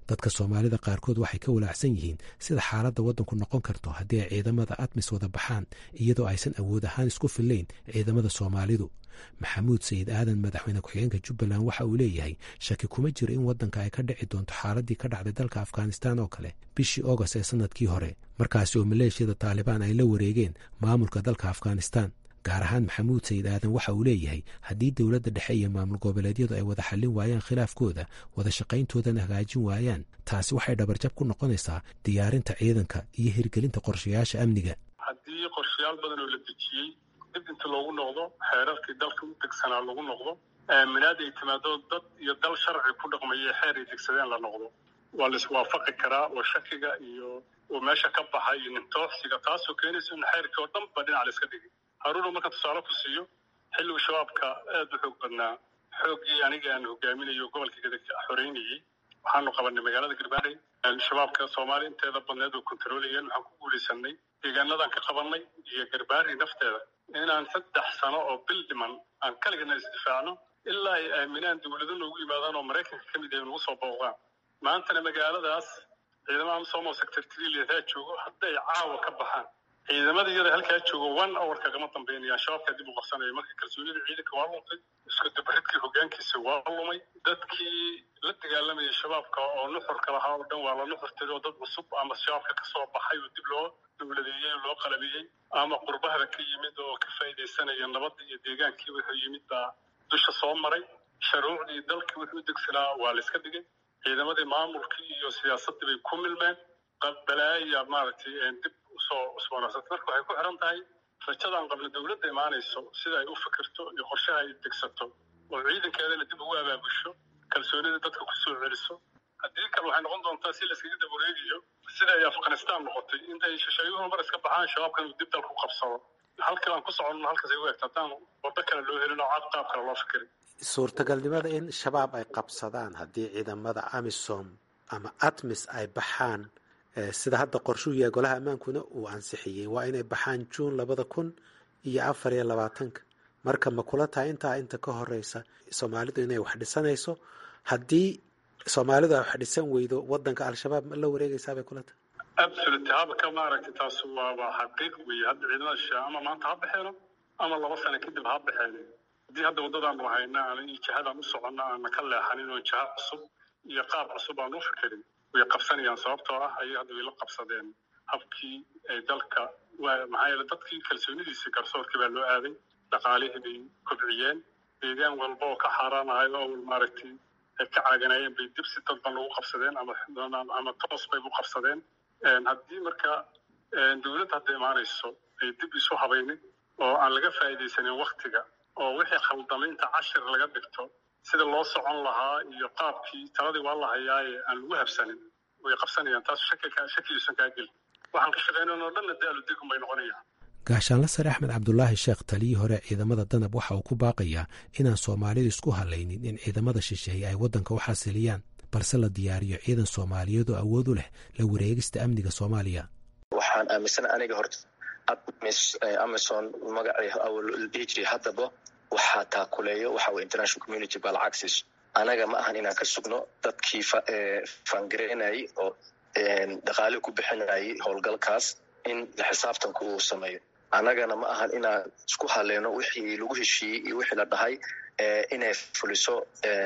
dadka soomaalida qaarkood waxay ka walaacsan yihiin sida xaaladda waddanku noqon karto haddii ay ciidamada admis wada baxaan iyadoo aysan awood ahaan isku fillayn ciidamada soomaalidu maxamuud sayid aadan madaxweyne ku-xigeenka jubbaland waxa uu leeyahay shaki kuma jiro in waddanka ay ka dhici doonto xaaladii ka dhacday dalka afghanistan oo kale bishii august ee sannadkii hore markaasi oo maleeshiyada taalibaan ay la wareegeen maamulka dalka afghanistan gaar ahaan maxamuud sayid aadan waxa uu leeyahay haddii dowladda dhexe iyo maamul goboleedyadu ay wada xallin waayaan khilaafkooda wada shaqayntoodana hagaajin waayaan taasi waxay dhabarjab ku noqonaysaa diyaarinta ciidanka iyo hirgelinta qorshayaasha amniga haddii qorshayaal badan oo la dejiyey dib inta loogu noqdo xeerarkii dalka u degsanaa lagu noqdo aaminaad ay timaado dad iyo dal sharci ku dhaqmaya xeer ay degsadeen la noqdo waa la iswaafaqi karaa oo shakiga iyo oo meesha ka baxa iyo nintooxsiga taasoo keenaysa in xeerkii oo dhan ba dhinac la iska dhigay haruuna marka tusaale ku siiyo xilligu shabaabka aada u xoog badnaa xooggii aniga aan hogaaminayo gobolka gadagta xoreynayey waxaanu qabanay magaalada garbaarey shabaabka soomaaliya inteeda badneed oo kontarolayeen waxaan ku guulaysanay deegaanadan ka qabanay iyo garbaari nafteeda inaan saddex sano oo bil dhiman aan kaligana isdifaacno ilaa ay aaminaan dowlado noogu yimaadaan oo maraykanka ka mid yahay nagu soo booqdaan maantana magaaladaas ciidamada amsomo sector triliadaa joogo hadday caawa ka baxaan ciidamada iyada halkaa joogo one hour kagama dambeynayaan shabaabkaa dib u qabsanaya marka kalsoonida ciidanka waa luntay isku dabaridkii hogaankiisa waa lumay dadkii la dagaalamayay shabaabka oo nuxurka lahaa oo dhan waa la nuxurtay oo dad cusub ama shabaabka kasoo baxay oo dib loo dowladeeyey oo loo qalabiyey ama qurbahada ka yimid oo ka faa'iidaysanaya nabadda iyo deegaankii wuxuu yimid baa dusha soo maray sharuucdii dalkii wuxuu u degsanaa waa la iska dhigay ciidamadii maamulkii iyo siyaasaddii bay ku milmeen balaaya maaragtay dib usoo cusboonaysatay marka waxay ku xiran tahay rajadaan qabna dowladda imaanayso sida ay u fikirto iyo qorshaha ay degsato oo ciidankeedana dib ugu abaabusho kalsoonida dadka ku soo celiso haddii kale waxay noqon doontaa si layskaga dab wareegayo sida ay afghanistan noqotay intay shisheeyuhu mar iska baxaan shabaabkan uu dib dalka u qabsado halkii aan ku soconno halkaas ay u egta haddaan waddo kale loo helin oo cad qaab kale loo fikirin suurtagalnimada in shabaab ay qabsadaan haddii ciidamada amisom ama atmis ay baxaan sida hadda qorshuu yahay golaha ammaankuna uu ansixiyey waa inay baxaan juun labada kun iyo afar iyo labaatanka marka ma kula tahay intaa inta ka horeysa soomaalidu inay wax dhisanayso haddii soomaalidu ay wax dhisan weydo wadanka al-shabaab ma la wareegaysaa bay kula tahay absolute habka maaragtay taas waaba xaqiiq weeye hadda ciidamada shisheeye ama maanta ha baxeeno ama laba sano kadib ha baxeen haddii hadda waddadaanu hayna aan jihadaan u soconna aana ka leexanin oo jiha cusub iyo qaab cusub aan u fikirin way qabsanayaan sababtoo ah ayay hadda way la qabsadeen habkii ay dalka maxaa yeele dadkii kalsoonidiisii garsoorkii baa loo aaday dhaqaalihii bay kobciyeen deegaan walba oo ka xaaraanahay oo maaragtay ay ka caaganayeen bay dib si dadban ugu qabsadeen ama ama toos bay u qabsadeen haddii marka dowladda hadda imaanayso ay dib isu habaynin oo aan laga faa'iidaysanin waktiga oo wixii khaldamay inta cashir laga dhigto sida loo socon lahaa iyo qaabkii taladii waa la hayaaye aan lagu habsanin way qabsanayaan taas shakigiisan kaa gelin waxaan ka shaqaynan oo dhanna daalu digum bay noqonayaan gaashaanla sare axmed cabdulaahi sheekh taliyii hore ciidamada danab waxa uu ku baaqayaa inaan soomaalidu isku hadlaynin in ciidamada shisheeye ay waddanka u xasiliyaan balse la diyaariyo ciidan soomaaliyeed oo awood u leh la wareegista amniga soomaaliya waxaan aaminsan aniga horta admis amazon magacii awal dhihi jiray haddaba waxaa taakuleeyo waxa weye international community balcaxis anaga ma ahan inaan ka sugno dadkii fangareynayay oo dhaqaale ku bixinayay howlgalkaas in la xisaabtanku uu sameeyo annagana ma ahan inaan isku haleeno wixii lagu heshiiyey iyo wixii la dhahay inay fuliso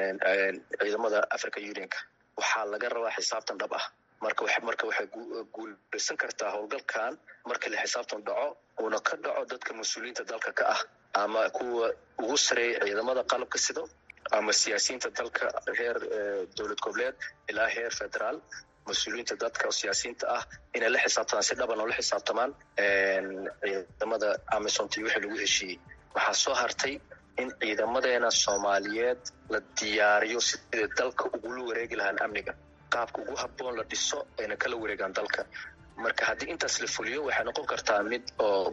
ciidamada africa unionka waxaa laga rabaa xisaabtan dhab ah marka marka waxay guulaysan kartaa howlgalkan marka la xisaabtan dhaco uuna ka dhaco dadka mas-uuliyiinta dalka ka ah ama kuwa ugu sareeya ciidamada qalabka sido ama siyaasiyiinta dalka heer dowlad goboleed ilaa heer federaal mas-uuliyiinta dadka siyaasiyiinta ah inay la xisaabtamaan si dhaban oo la xisaabtamaan ciidamada amisonti wixii lagu heshiiyey waxaa soo hartay in ciidamadeena soomaaliyeed la diyaariyo siday dalka ugula wareegi lahaan amniga qaabka ugu habboon la dhiso ayna kala wareegaan dalka marka haddii intaas la fuliyo waxay noqon kartaa mid oo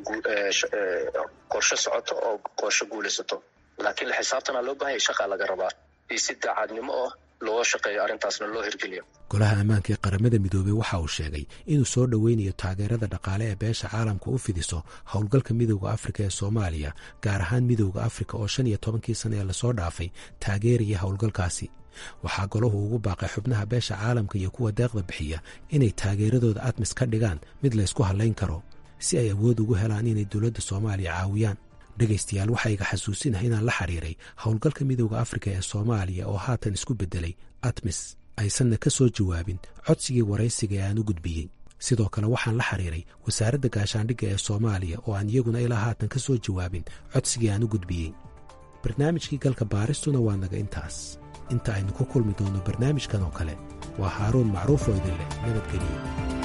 qorshe socoto oo qorshe guulaysato laakiin la xisaabtana loo baahanya shaqaa laga rabaa iyo si daacadnimo oh loo shaqeeyo arrintaasna loo hirgeliyo golaha ammaanka ee qaramada midoobey waxa uu sheegay inuu soo dhoweynayo taageerada dhaqaale ee beesha caalamka u fidiso howlgalka midowda afrika ee soomaaliya gaar ahaan midowda afrika oo shan iyo tobankii sana ee lasoo dhaafay taageeraya howlgalkaasi waxaa golahu ugu baaqay xubnaha beesha caalamka iyo kuwa deeqda bixiya inay taageeradooda admis ka dhigaan mid laysku hallayn karo si ay awood ugu helaan inay dowladda soomaaliya caawiyaan dhegaystayaal waxaa iga xasuusinahay inaan la xiriiray howlgalka midooda afrika ee soomaaliya oo haatan isku beddelay admis aysanna ka soo jawaabin codsigii waraysiga ee aan u gudbiyey sidoo kale waxaan la xiriiray wasaaradda gaashaandhigga ee soomaaliya oo aan iyaguna ilaa haatan ka soo jawaabin codsigii aan u gudbiyey barnaamijkii galka baaristuna waa naga intaas inta aynu ku kulmi doonno barnaamijkan oo kale waa haaruun macruuf oo idin leh nabadgeliyo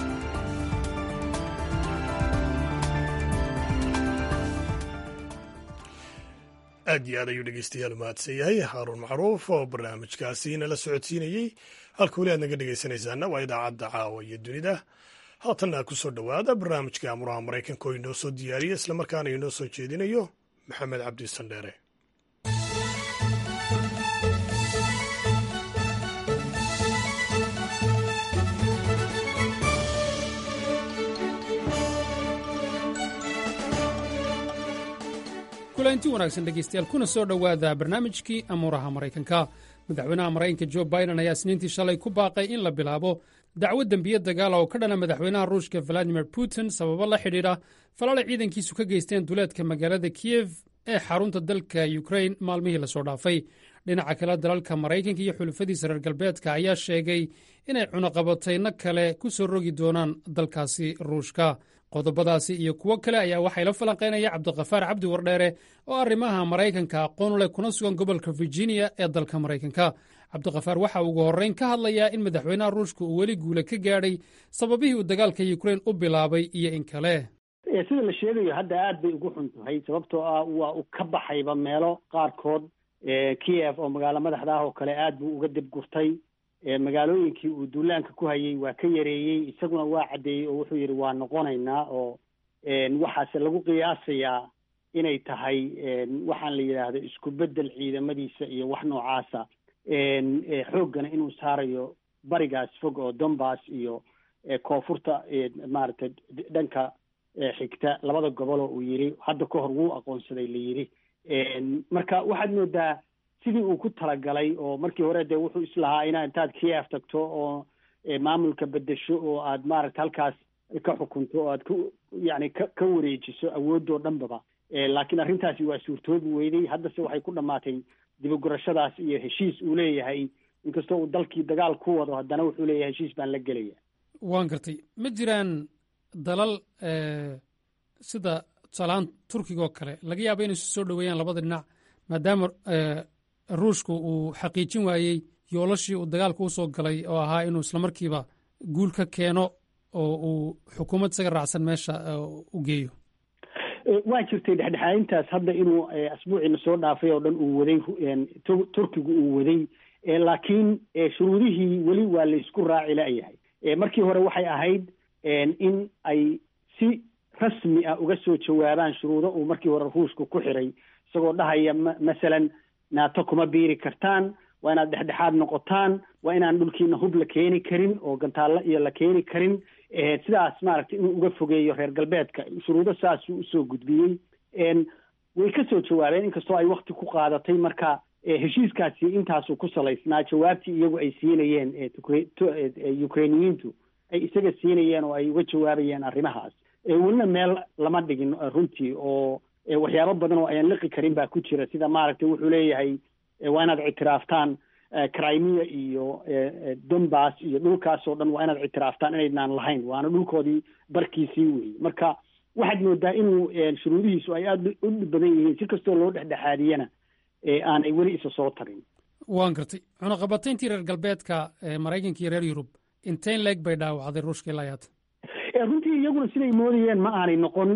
aad iyo aad ayuu dhegeystayaal mahadsan yahay haaruun macruuf oo barnaamijkaasi nala socodsiinayey halka weli aad naga dhegeysanaysaana waa idaacadda caawa iyo dunida haatanna ku soo dhowaada barnaamijka amuraha maraykanka oo inoo soo diyaariya islamarkaana inoo soo jeedinayo maxamed cabdi sandheere kulanti wanaagsan dhegaystayaal kuna soo dhowaada barnaamijkii amuuraha maraykanka madaxweynaha maraykanka jo biden ayaa isniintii shalay ku baaqay in la bilaabo dacwo dembiye dagaala oo ka dhana madaxweynaha ruushka valadimir putin sababo la xidhiidha falaala ciidankiisu ka geysteen duleedka magaalada kiyef ee xarunta dalka yukrain maalmihii lasoo dhaafay dhinaca kale dalalka maraykanka iyo xulufadiisa reer galbeedka ayaa sheegay inay cunaqabatayno kale ku soo rogi doonaan dalkaasi ruushka qodobadaasi iyo kuwo kale ayaa waxay la falanqaynaya cabdikafaar cabdi wardheere oo arrimaha maraykanka aqoon leh kuna sugan gobolka virginia ee dalka maraykanka cabdikafaar waxa ugu horrayn ka hadlayaa in madaxweynaha ruushka uu weli guule ka gaadhay sababihii uu dagaalka yukrain u bilaabay iyo in kale sida la sheegayo hadda aad bay ugu xun tahay sababtoo ah waa uu ka baxayba meelo qaarkood kiev oo magaalo madaxda ah oo kale aad buu uga dibgurtay magaalooyinkii uu duulaanka ku hayay waa ka yareeyey isaguna waa caddeeyey oo wuxuu yidhi waa noqonaynaa oo waxaase lagu qiyaasayaa inay tahay waxaan la yidhaahdo isku beddel ciidamadiisa iyo wax noocaasa xooggana inuu saarayo barigaas fog oo donbass iyo koonfurta maaragtay dhanka xigta labada gobol oo uu yidhi hadda ka hor wuu aqoonsaday la yidhi marka waxaad moodaa sidii uu ku talagalay oo markii hore dee wuxuu islahaa inaa intaad kiev tagto oo maamulka bedesho oo aad maaragta halkaas ka xukunto oo aad ku yacni ka ka wareejiso awoodoo dhanbaba laakiin arrintaasi waa suurtoobi weyday haddase waxay ku dhammaatay dibagurashadaas iyo heshiis uu leeyahay inkastoo uu dalkii dagaal ku wado haddana wuxuu leeyahay heshiis baan la gelaya waan gartay ma jiraan dalal sida tusaalahaan turkiga oo kale laga yaaba inay isu soo dhoweeyaan labada dhinac maadaama ruushku uu xaqiijin waayey yoolashii uu dagaalka usoo galay oo ahaa inuu islamarkiiba guul ka keeno oo uu xukuumad isaga raacsan meesha u geeyo waa jirtay dhexdhexaadintaas hadda inuu asbuuciina soo dhaafay oo dhan uu waday turkigu uu waday laakiin shuruudihii weli waa laysku raaci la'yahay markii hore waxay ahayd in ay si rasmi ah uga soo jawaabaan shuruudo uu markii hore ruushku ku xiray isagoo dhahaya masalan naato kuma biiri kartaan waa inaad dhexdhexaad noqotaan waa inaan dhulkiina hub la keeni karin oo gantaallo iyo la keeni karin sidaas maaragtay inuu uga fogeeyo reer galbeedka shuruudo saasuu usoo gudbiyey way ka soo jawaabeen inkastoo ay wakti ku qaadatay marka heshiiskaasi intaasuu ku salaysnaa jawaabtii iyagu ay siinayeen ukrainiyiintu ay isaga siinayeen oo ay uga jawaabayeen arrimahaas welina meel lama dhigin runtii oo waxyaabo badan oo ayaan liqi karin baa ku jira sida maaragtay wuxuu leeyahay waa inaad ictiraaftaan crimea iyo donbass iyo dhulkaas oo dhan waa inaad ictiraaftaan inaydnaan lahayn waana dhulkoodii barkiisii weeye marka waxaad moodaa inuu shuruudihiisu ay aada u dhib badan yihiin si kastoo loo dhexdhexaadiyana aanay weli isa soo tarin waan gartay cunaqabatayntii reer galbeedka maraykanka iyo reer yurub inteen leeg bay dhaawacday ruushka ilaa yaata runtii iyaguna siday moodayeen ma aanay noqon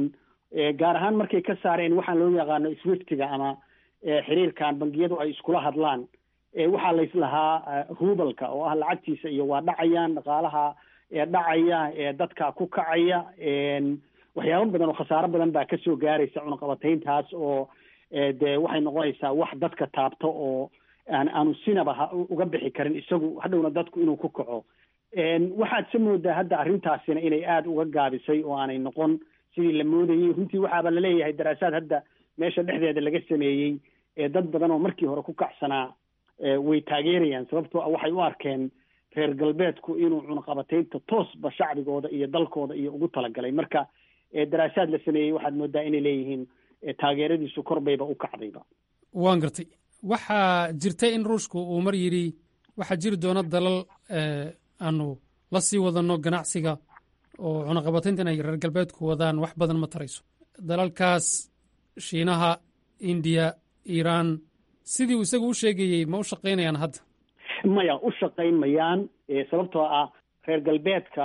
gaar ahaan markay ka saareen waxaan loo yaqaano swiftiga ama xiriirkan bangiyadu ay iskula hadlaan waxaa layslahaa rubalka oo ah lacagtiisa iyo waa dhacayaan dhaqaalaha dhacaya dadka ku kacaya waxyaabo badan oo khasaaro badan baa kasoo gaaraysa cunaqabatayntaas oo dee waxay noqonaysaa wax dadka taabto oo aan aanu sinaba uga bixi karin isagu hadhowna dadku inuu ku kaco waxaad se moodaa hadda arrintaasina inay aada uga gaabisay oo aanay noqon sidii la moodayey runtii waxaaba laleeyahay daraasaad hadda meesha dhexdeeda laga sameeyey dad badan oo markii hore ku kacsanaa way taageerayaan sababtoo ah waxay u arkeen reer galbeedku inuu cunaqabataynta toosba shacbigooda iyo dalkooda iyo ugu talagalay marka daraasaad la sameeyey waxaad moodaa inay leeyihiin taageeradiisu korbayba u kacdayba waan gartay waxaa jirta in ruushku uu mar yidhi waxaa jiri doona dalal aanu la sii wadano ganacsiga oo cunaqabataynta inay reer galbeedku wadaan wax badan ma tarayso dalalkaas shiinaha indiya iiraan sidii uu isagu u sheegayey ma u shaqaynayaan hadda maya u shaqayn mayaan sababtoo ah reer galbeedka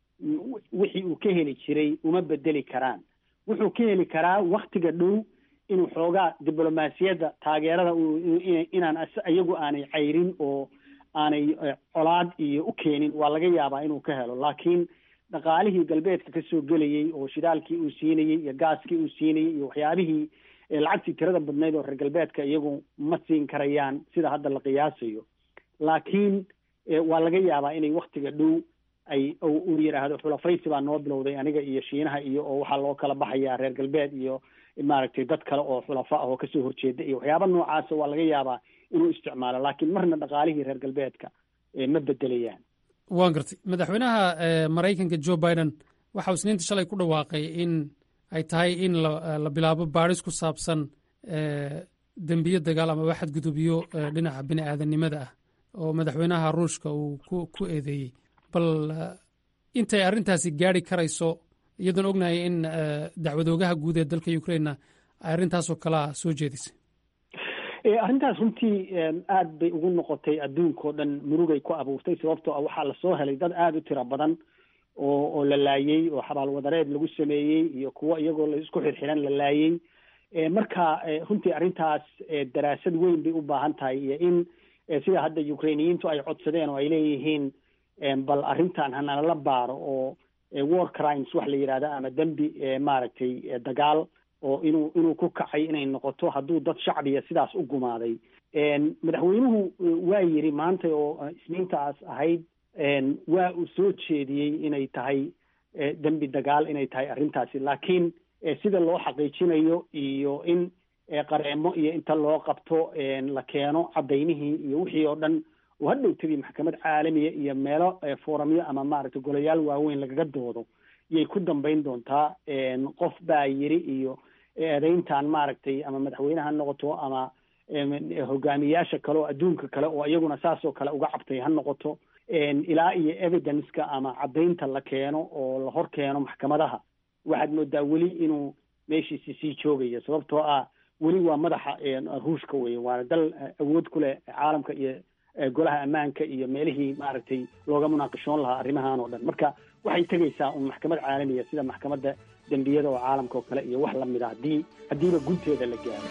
wixii uu ka heli jiray uma bedeli karaan wuxuu ka heli karaa waktiga dhow inuu xoogaa diblomaasiyadda taageerada inaan iyagu aanay cayrin oo aanay colaad iyo u keenin waa laga yaabaa inuu ka helo laakiin dhaqaalihii galbeedka ka soo gelayey oo shidaalkii uu siinayey iyo gaaskii uu siinayey iyo waxyaabihii lacagtii tirada badnayd oo reer galbeedka iyagu ma siin karayaan sida hadda la qiyaasayo laakiin waa laga yaabaa inay waktiga dhow ay uu yidhaahdo xulafaysi baa noo bilowday aniga iyo shiinaha iyo oo waxaa loo kala baxayaa reer galbeed iyo maaragtay dad kale oo xulafa ah oo kasoo horjeeda iyo waxyaaba noocaasa waa laga yaabaa inuu isticmaalo laakiin marna dhaqaalihii reer galbeedka ma bedelayaan waan gartay madaxweynaha maraykanka joe biden waxa uu isniinta shalay ku dhawaaqay in ay tahay in la bilaabo baadhis ku saabsan dembiyo dagaal ama waxad gudubiyo dhinaca bini aadanimada ah oo madaxweynaha ruushka uu ku eedeeyey bal intay arrintaasi gaari karayso iyadoon ognahay in dacwadoogaha guud ee dalka ukrainena ay arrintaasoo kalea soo jeedisay arrintaas runtii aad bay ugu noqotay adduunkao dhan murugay ku abuurtay sababtoo ah waxaa lasoo helay dad aada u tiro badan oo oo la laayey oo xabaalwadareed lagu sameeyey iyo kuwo iyagoo la isku xirxiran la laayey marka runtii arrintaas daraasad weyn bay u baahan tahay iyo in sida hadda ukrainiyiintu ay codsadeen oo ay leeyihiin bal arrintan hanala baaro oo war crimes wax la yidhahda ama dembi maaragtay dagaal oo inuu inuu ku kacay inay noqoto hadduu dad shacbiya sidaas u gumaaday madaxweynuhu waa yiri maanta oo isniintaas ahayd waa uu soo jeediyey inay tahay dembi dagaal inay tahay arrintaasi laakiin sida loo xaqiijinayo iyo in qareemo iyo inta loo qabto la keeno cadaynihii iyo wixii oo dhan oo hadhow tegi maxkamad caalamiya iyo meelo foramyo ama maaragtay golayaal waaweyn lagaga doodo yay ku dambayn doontaa qof baa yiri iyo eedeyntan maaragtay ama madaxweyne ha noqoto ama hogaamiyaasha kale oo adduunka kale oo iyaguna saasoo kale uga cabtay ha noqoto ilaa iyo evidenceka ama caddaynta la keeno oo la hor keeno maxkamadaha waxaad moodaa weli inuu meeshiisi sii joogayo sababtoo ah weli waa madaxa ruushka weye waana dal awood ku leh caalamka iyo golaha ammaanka iyo meelihii maaragtay looga munaaqishoon lahaa arrimahan oo dhan marka waxay tegaysaa un maxkamad caalamiya sida maxkamadda dembiyada oo caalamka oo kale iyo wax lamid a haddii haddiiba gunteeda la gaaro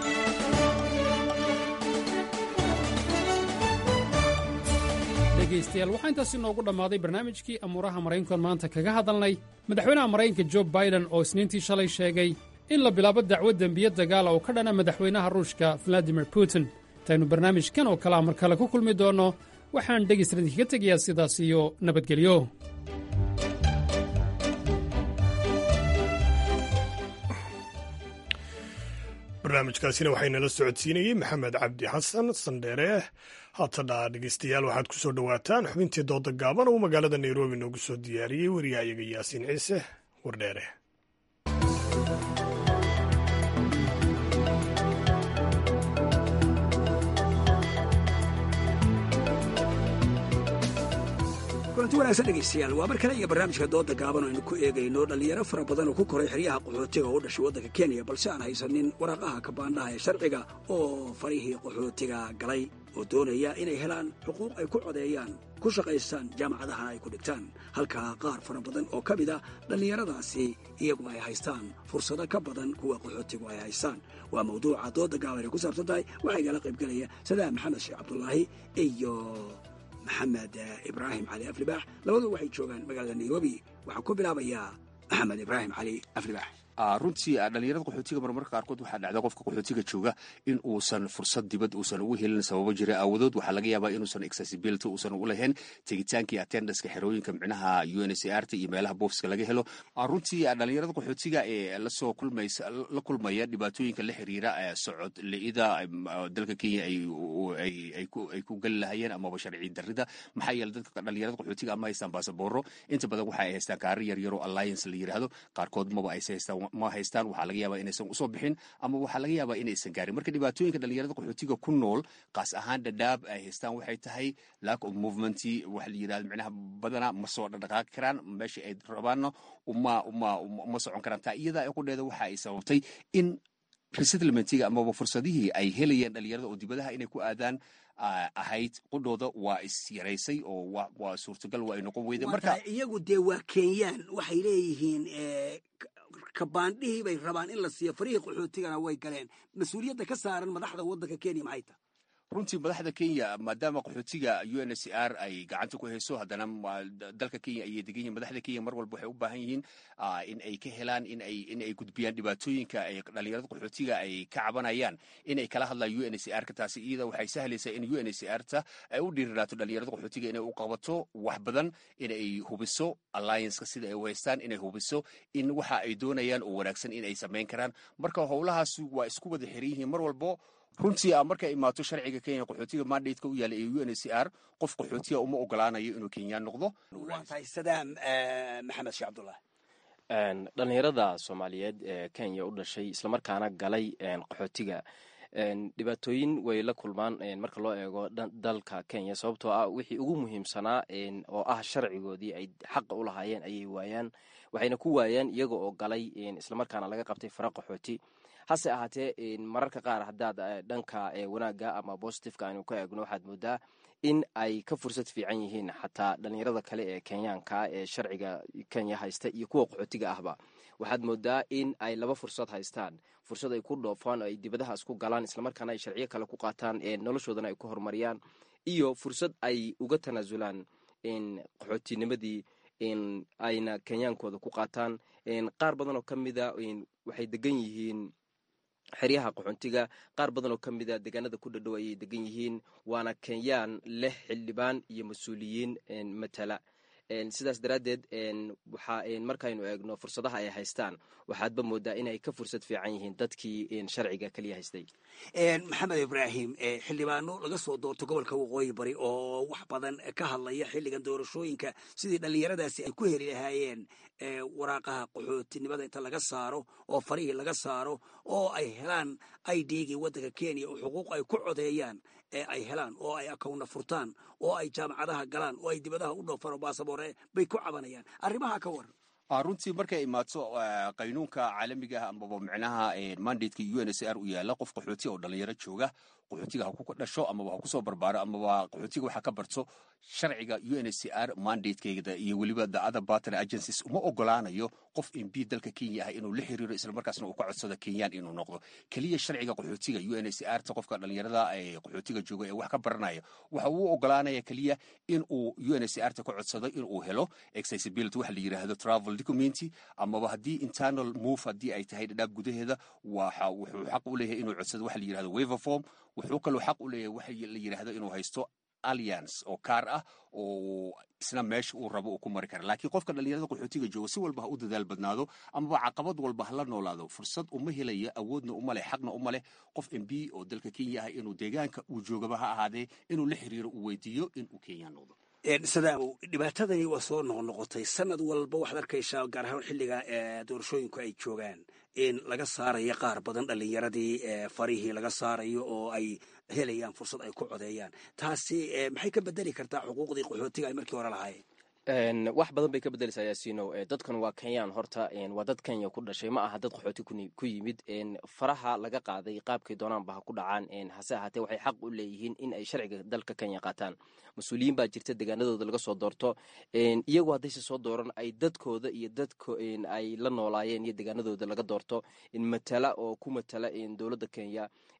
dhegaystayaal waxaa intaasi noogu dhammaaday barnaamijkii amuuraha maraykankoon maanta kaga hadalnay madaxweynaha maraykanka jo biden oo isniintii shalay sheegay in la bilaabo dacwad dembiye dagaala oo ka dhana madaxweynaha ruushka valadimir putin intaynu barnaamijkan oo kalea mar kale ku kulmi doonno waxaan dhegaystaradii kaga tegayaa sidaas iyo nabadgelyo barnaamijkaasina waxaynala socodsiinayey maxamed cabdi xasan sandheere haatana dhegeystayaal waxaad ku soo dhowaataan xubintii dooda gaaban uu magaalada nairobi noogu soo diyaariyey wariyahayaga yaasiin ciise wardheere kulanti wanaagsan dhegaystayaal waa mar kale iyo barnaamijka dooda gaaban oo aynu ku eegayno dhallinyaro fara badan oo ku koray xeryaha qaxootiga oo u dhashay waddanka kenya balse aan haysanin waraaqaha kabaandhaha ee sharciga oo farihii qaxootiga galay oo doonaya inay helaan xuquuq ay ku codeeyaan ku shaqaystaan jaamacadahana ay ku dhigtaan halka qaar fara badan oo ka mid a dhallinyaradaasi iyagu ay haystaan fursado ka badan kuwa qaxootigu ay haystaan waa mawduuca dooda gaaban ay ku saabsan tahay waxaa igala qaybgelaya sadaam maxamed sheekh cabdulaahi iyo maxamed ibraahim cali aflibaax labadu waxay joogaan magaalada nairobi waxaa ku bilaabayaa maxamed ibraahim cali aflibaax runtii dhalinyarada qaxootiga marmarka qaarkood waxaa dhacda qofka qaxootiga jooga in uusan fursad dibad uusan ugu helin sababo jira aawadood waxaa laga yaabaa inuusan accessibility uusan u lahayn tegitaankii attendanska xerooyinka micnaha u n c r t iyo meelaha boofska laga helo runtii dhalinyarada qaxootiga ee lasoo kulmaysa la kulmaya dhibaatooyinka la xiriira socod la-ida dalka kenya ay ku geli lahayeen amaba sharci darida maxaa yeele dadka dhalinyarada qaxootiga ama haystaan basabooro inta badan waxa ay haystaan kaari yaryaro alliance la yiraahdo qaarkood maba aysa haystaan ma haystaan waxaa laga yaabaa inaysan usoo bixin ama waxaa laga yaabaa inaysan gaarin marka dhibaatooyinka dhalinyarada qaxootiga ku nool qaas ahaan dhadhaab ay haystaan waxay tahay lack of movement waxa la yirahdo micnaha badanaa ma soo dhaqdhaqaaqi karaan meesha ay rabaanna uma uma uma socon karaan taa iyada qudheeda waxa ay sababtay in resettlementiga amaba fursadihii ay helayeen dhalinyarada oo dibadaha inay ku aadaan ahayd qudhooda waa is yaraysay oo waa suurtagal waa ay noqon weyde marka iyagu dee waa kenyaan waxay leeyihiin kabaandhihii bay rabaan in la siiyo farihii qaxootigana way galeen mas-uuliyadda ka saaran madaxda waddanka kenya maxay tahay runtii madaxda kenya maadaama qaxootiga u n c r ay gacanta ku hayso haddana dalka kenya ayay degan yihin madaxda kenya mar walba waxay u baahan yihiin in ay ka helaan in ay in ay gudbiyaan dhibaatooyinka ay dhalinyarada qaxootiga ay ka cabanayaan in ay kala hadlaan u n c r ka taasi iyada waxay sahlaysaa in u n c r ta ay u dhiiriraato dhalinyarada qaxootiga inay u qabato wax badan in ay hubiso allianceka sida ay u haystaan inay hubiso in waxa ay doonayaan oo wanaagsan in ay samayn karaan marka howlahaas waa isku wada xiran yihiin mar walbo runtii a markay imaato sharciga kenya qaxootiga mandateka u yaala ee u n c r qof qaxootiga uma ogolaanayo inuu kenyaan noqdo waa tahay sadaam maxamed sheekh cabdullah dhalinyarada soomaaliyeed ee kenya u dhashay islamarkaana galay qaxootiga dhibaatooyin way la kulmaan marka loo eego dalka kenya sababtoo ah wixii ugu muhiimsanaa oo ah sharcigoodii ay xaqa u lahaayeen ayay waayaan waxayna ku waayaan iyaga oo galay islamarkaana laga qabtay fara qaxooti hase ahaatee mararka qaar haddaad dhanka wanaagga ama bositifeka aynu ka eegno waxaad moodaa in ay ka fursad fiican yihiin xataa dhalinyarada kale ee kenyaanka ee sharciga kenya haysta iyo kuwa qaxootiga ahba waxaad moodaa in ay laba fursad haystaan fursad ay ku dhoofaan oo ay dibadahaas ku galaan islamarkaana ay sharciyo kale ku qaataan noloshoodana ay ku horumariyaan iyo fursad ay uga tanaasulaan qaxootinimadii ayna kenyaankooda ku qaataan qaar badan oo ka mida waxay degan yihiin xeryaha qaxoontiga qaar badan oo ka mida deegaanada ku dhadhow ayay degan yihiin waana kenyaan leh xildhibaan iyo mas-uuliyiin matala sidaas daraaddeed waxa markaynu eegno fursadaha ay haystaan waxaadba moodaa inay ka fursad fiican yihiin dadkii sharciga keliya haystay maxamed ibraahim xildhibaano laga soo doorto gobolka waqooyi bari oo wax badan ka hadlaya xilligan doorashooyinka sidii dhallinyaradaasi ay ku heli lahaayeen waraaqaha qaxootinimada inta laga saaro oo farihii laga saaro oo ay helaan idgii waddanka kenya oo xuquuq ay ku codeeyaan ee ay helaan oo ay akawna furtaan oo ay jaamacadaha galaan oo ay dibadaha u dhoofaan oo baasaboore bay ku cabanayaan arrimaha ka waran runtii markay imaato qaynuunka caalamiga ah amaba micnaha mandateka u n c r u yaala qof qaxooti oo dhalinyaro jooga qaxootiga ha ku dhasho amaba ha kusoo barbaaro amaba qaxootiga waxa ka barto sharciga u n c r mandatekeeda iyo weliba the other partner agencies uma ogolaanayo qof mb dalka kenya ah inuu la xiriiro islamarkaasna uu ka codsado kenyaan inuu noqdo keliya sharciga qaxootiga u n c r ta qofka dhalinyarada ee qaxootiga jooga ee wax ka baranaya waxa uu ogolaanaya keliya in uu u n c r ta ka codsado in uu helo accessibility waxa la yiraahdo travel document amaba haddii internal move haddii ay tahay dhadhaab gudaheeda waxa wuxuu xaq u leeyahay inuu codsado waxa la yirahdo waiver form wuxuu kaloo xaq u leeyahay waxa la yiraahdo inuu haysto alliance oo kaar ah oo isna meesha uu rabo uu ku mari kara laakiin qofka dhalinyarada qaxootiga jooga si walba ha u dadaal badnaado amaba caqabad walba hala noolaado fursad uma helaya awoodna uma leh xaqna uma leh qof mb oo dalka kenya ah inuu deegaanka uu joogaba ha ahaadee inuu la xiriiro uu weydiiyo inuu kenya noqdo sadaamow dhibaatadani waa soo noqnoqotay sanad walba waxaad arkaysaa gaar ahaan xilliga doorashooyinku ay joogaan in laga saarayo qaar badan dhallinyaradii farihii laga saarayo oo ay helayaan fursad ay ku codeeyaan taasi maxay ka bedeli kartaa xuquuqdii qaxootiga ay markii hore lahaayeen wax badan bay ka bedeleysaa yaasiino dadkan waa kenyaan horta waa dad kenya ku dhashay ma aha dad qaxooti ku yimid faraha laga qaaday qaabkay doonaanba ha ku dhacaan hase ahaatee waxay xaq u leeyihiin in ay sharciga dalka kenya qaataan mas-uuliyiin baa jirta deegaanadooda laga soo doorto iyagu haddayse soo dooran ay dadkooda iyo dadko ay la noolaayeen iyo deegaanadooda laga doorto matala oo ku matala dowladda kenya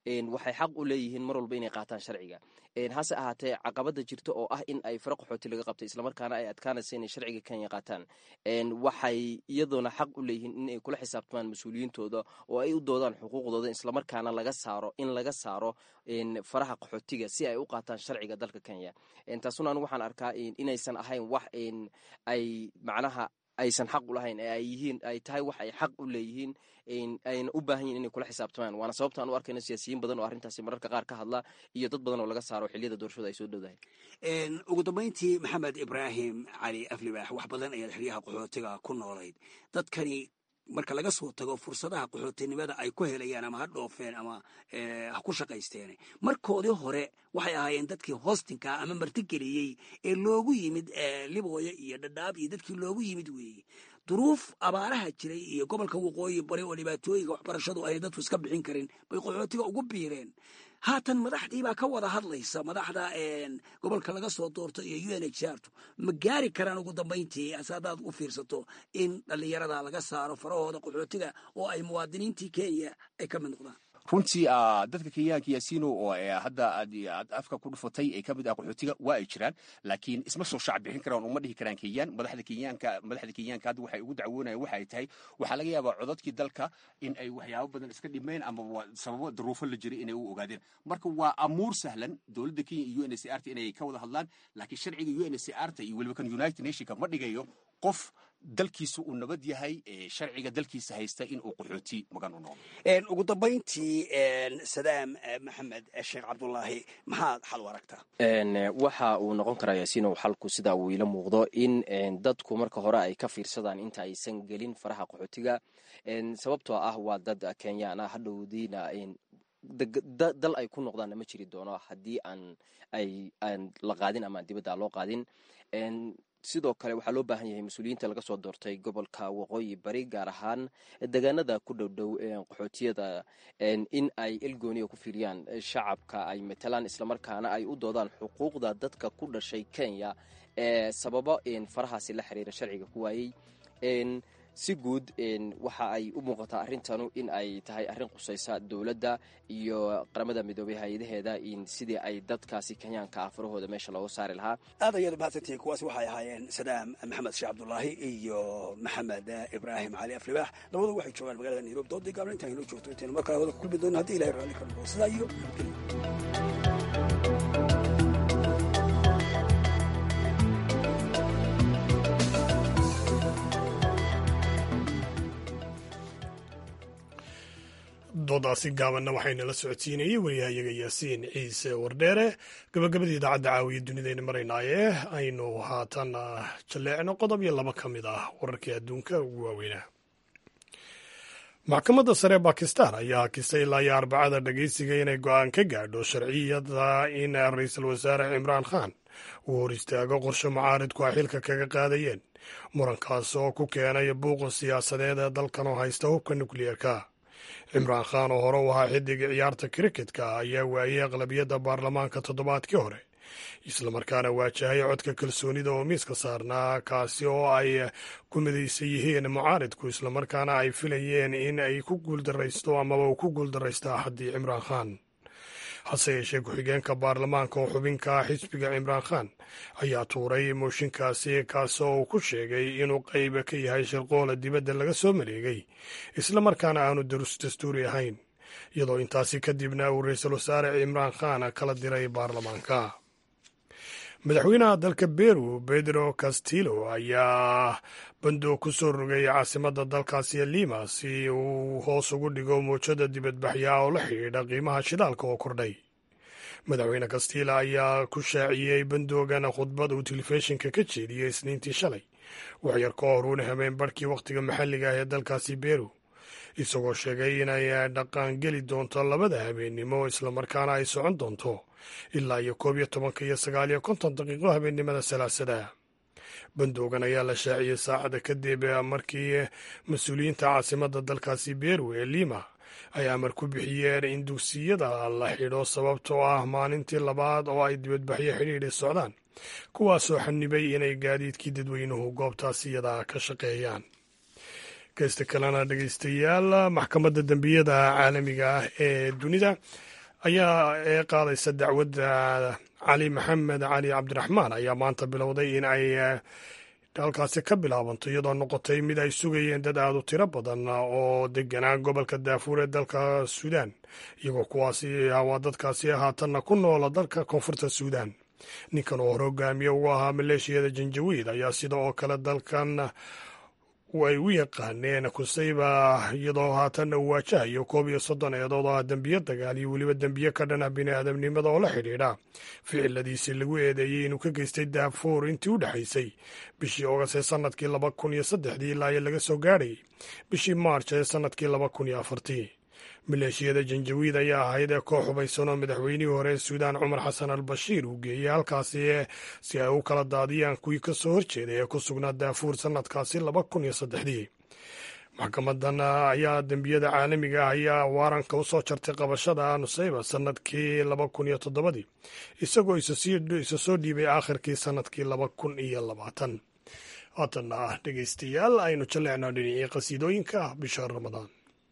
waxay xaq u leeyihiin mar walba inay qaataan sharciga hase ahaatee caqabada jirta oo ah in ay fara qaxooti laga qabtay islamarkaana ay adkaanaysa inay sharciga kenya qaataan waxay iyadoona xaq u leeyihiin in ay kula xisaabtamaan mas-uuliyiintooda oo ay u doodaan xuquuqdooda islamarkaana laga saaro in laga saaro faraha qaxootiga si ay u qaataan sharciga dalka kenya taasuna anigu waxaan arkaa inaysan ahayn wax ay macnaha aysan xaq u lahayn ee ay yihiin ay tahay wax ay xaq u leeyihiin ayna u baahan yihin inay kula xisaabtamaan waana sababta aan u arkayno siyaasiyiin badan oo arrintaasi mararka qaar ka hadla iyo dad badan oo laga saaro xilliyada doorashada ay soo dhowdahay ugu dambayntii maxamed ibraahim cali aflibaax wax badan ayaad xeryaha qaxootiga ku noolayd dadkani marka laga soo tago fursadaha qaxootinimada ay ku helayaan ama ha dhoofeen ama ha ku shaqaysteen markoodii hore waxay ahaayeen dadkii hoostinka ama martigeliyey ee loogu yimid libooyo iyo dhadhaab iyo dadkii loogu yimid weeye duruuf abaaraha jiray iyo gobolka waqooyi bari oo dhibaatooyinka waxbarashadu ay dadku iska bixin karin bay qaxootiga ugu biireen haatan madaxdii baa ka wada hadlaysa madaxda gobolka laga soo doorto iyo u n h r tu ma gaari karaan ugu dambayntii ase haddaad u fiirsato in dhallinyarada laga saaro farahooda qaxootiga oo ay muwaadiniintii kenya ay ka mid noqdaan runtii dadka kenyaanka yaasiino oo hadda aad afka ku dhufatay ee kamid ah qaxootiga waa ay jiraan laakiin isma soo shaac bixin karaan uma dhihi karaan kenyaan madaxda kenyaanka madaxda kenyaanka hadda waxay ugu dacwoonayaan waxa ay tahay waxaa laga yaabaa codadkii dalka in ay waxyaabo badan iska dhimeen ama sababo daruufo la jiray inay u ogaadeen marka waa amuur sahlan dowladda kenya iyo u n c r ta inay ka wada hadlaan laakiin sharciga u n c r ta iyo weliba kan united nationka ma dhigayo qof dalkiisa uu nabad yahay sharciga dalkiisa haysta in uu qaxooti magan u noqdo ugu dambayntii sadaam maxamed sheekh cabdulaahi maxaad xal u aragtaa waxa uu noqon karaa yaasiinow xalku sida uu ila muuqdo in dadku marka hore ay ka fiirsadaan inta aysan gelin faraha qaxootiga sababtoo ah waa dad kenyaan ah hadhowdiina dal ay ku noqdaanna ma jiri doono haddii aan ay aan la qaadin ama aan dibadda loo qaadin sidoo kale waxaa loo baahan yahay mas-uuliyiinta laga soo doortay gobolka waqooyi bari gaar ahaan deegaanada ku dhowdhow qaxootiyada in ay elgooniya ku fiiriyaan shacabka ay matalaan islamarkaana ay u doodaan xuquuqda dadka ku dhashay kenya ee sababo farahaasi la xiriira sharciga ku waayey si guud waxa ay u muuqataa arrintanu in ay tahay arrin qusaysa dowladda iyo qaramada midoobay hay-adaheeda sidii ay dadkaasi kenyaanka ah farahooda meesha looga saari lahaa aad ayaad mahadsantihiin kuwaasi waxay ahaayeen sadaam maxamed sheekh cabdulaahi iyo maxamed ibraahim cali aflibaax labadu waxay joogaan magaalada nairobi doodii gaabna intaan inoo joogto intaynu markaa wada ku kulmi doono haddii ilahay raalli ka noqo sidaa iyo doodaasi gaabanna waxaynala socodsiinayey wariyahayaga yaasiin ciise wardheere gabagabadii idaacadda caawiya dunidayna maraynaaye aynu haatan jalleecno qodob iyo laba ka mid ah wararkii adduunka ugu waaweynaa maxkamadda sare bakistan ayaa hakisay ilaa iyo arbacada dhegeysiga inay go-aan ka gaadho sharciyada in ra-iisul wasaare cimraan khan uu hor istaago qorshe mucaaridku ay xilka kaga qaadayeen murankaas oo ku keenay buuqa siyaasadeed ee dalkan oo haysta hubka nukliyeerka cimraan khan oo hore u ahaa xidiga ciyaarta kriketka ayaa waayey aqlabiyadda baarlamaanka toddobaadkii hore islamarkaana waajahay codka kalsoonida oo miiska saarnaa kaasi oo ay ku midaysan yihiin mucaaridku islamarkaana ay filayeen in ay ku guuldaraysto amaba uu ku guuldaraysto axaddii cimraan khan hase yeeshee ku-xigeenka baarlamaanka oo xubinka xisbiga cimraan khan ayaa tuuray mooshinkaasi kaasoo uu ku sheegay inuu qayb ka yahay shirqoola dibadda laga soo maleegay islamarkaana aanu darus dastuuri ahayn iyadoo intaasi kadibna uu ra-iisul wasaare cimraan khan kala diray baarlamaanka madaxweynaha dalka beru pedro castillo ayaa bandoo ku soo rogay caasimadda dalkaasi lima si uu hoos ugu dhigo muujada dibadbaxyaa oo la xidhiidha qiimaha shidaalka oo kordhay madaxweyne castillo ayaa ku shaaciyey bandoogan khudbad uu telefishinka ka jeediyey isniintii shalay waxyar ka hor uuna hameen barhkii wakhtiga maxalliga ah ee dalkaasi beru isagoo sheegay inay dhaqaangeli doonto labada habeennimo islamarkaana ay socon doonto ilaa iyo koob iyo tobanka iyo sagaal iyo konton daqiiqo habeennimada salaasada bandoogan ayaa la shaaciyey saacada kadib markii mas-uuliyiinta caasimadda dalkaasi beru ee lima ay amar ku bixiyeen in dugsiyada la xidho sababtoo ah maalintii labaad oo ay dibadbaxyo xidhiidhi socdaan kuwaasoo xanibay inay gaadiidkii dadweynuhu goobtaas iyada ka shaqeeyaan geysta kalena dhegeystayaal maxkamadda dembiyada caalamiga ah ee dunida ayaa ee qaadaysa dacwadda cali maxamed cali cabdiraxmaan ayaa maanta bilowday in ay halkaasi ka bilaabanto iyadoo noqotay mid ay sugayeen dad aad u tiro badan oo deganaa gobolka daafuur ee dalka suudaan iyagoo kuwaasi waa dadkaasi haatanna ku noola dalka koonfurta suudaan ninkan oo hore hogaamiye ugu ahaa maleeshiyada janjawiid ayaa sida oo kale dalkan ay u yaqaaneen kusayba iyadoo haatanna uu waajahayo koob iyo soddon eedood oo ah dembiyo dagaal iyo weliba dembiye ka dhan ah bini'aadamnimada oo la xidhiidha ficiladiisii lagu eedeeyey inuu ka geystay daafuur intii u dhexaysay bishii ogas ee sannadkii laba kun iyo saddexdii ilaa iyo laga soo gaadhayay bishii maarj ee sannadkii laba kun iyo afartii maleeshiyada janjawiid ayaa ahayd ee koox hubaysan oo madaxweynihii hore ee suudaan cumar xasan al bashiir uu geeyey halkaasi si ay u kala daadiyaan kuwii ka soo horjeeday ee ku sugnaa daafuur sannadkaasi laba kun iyo saddexdii maxkamadan ayaa dembiyada caalamiga ah ayaa waaranka u soo jartay qabashada nusayba sannadkii laba kun iyo toddobadii isagoo isa soo dhiibay aakhirkii sannadkii laba kun iyo labaatan haatanna ah dhegeystayaal aynu jaleecno dhinacii qasiidooyinka bisha ramadaan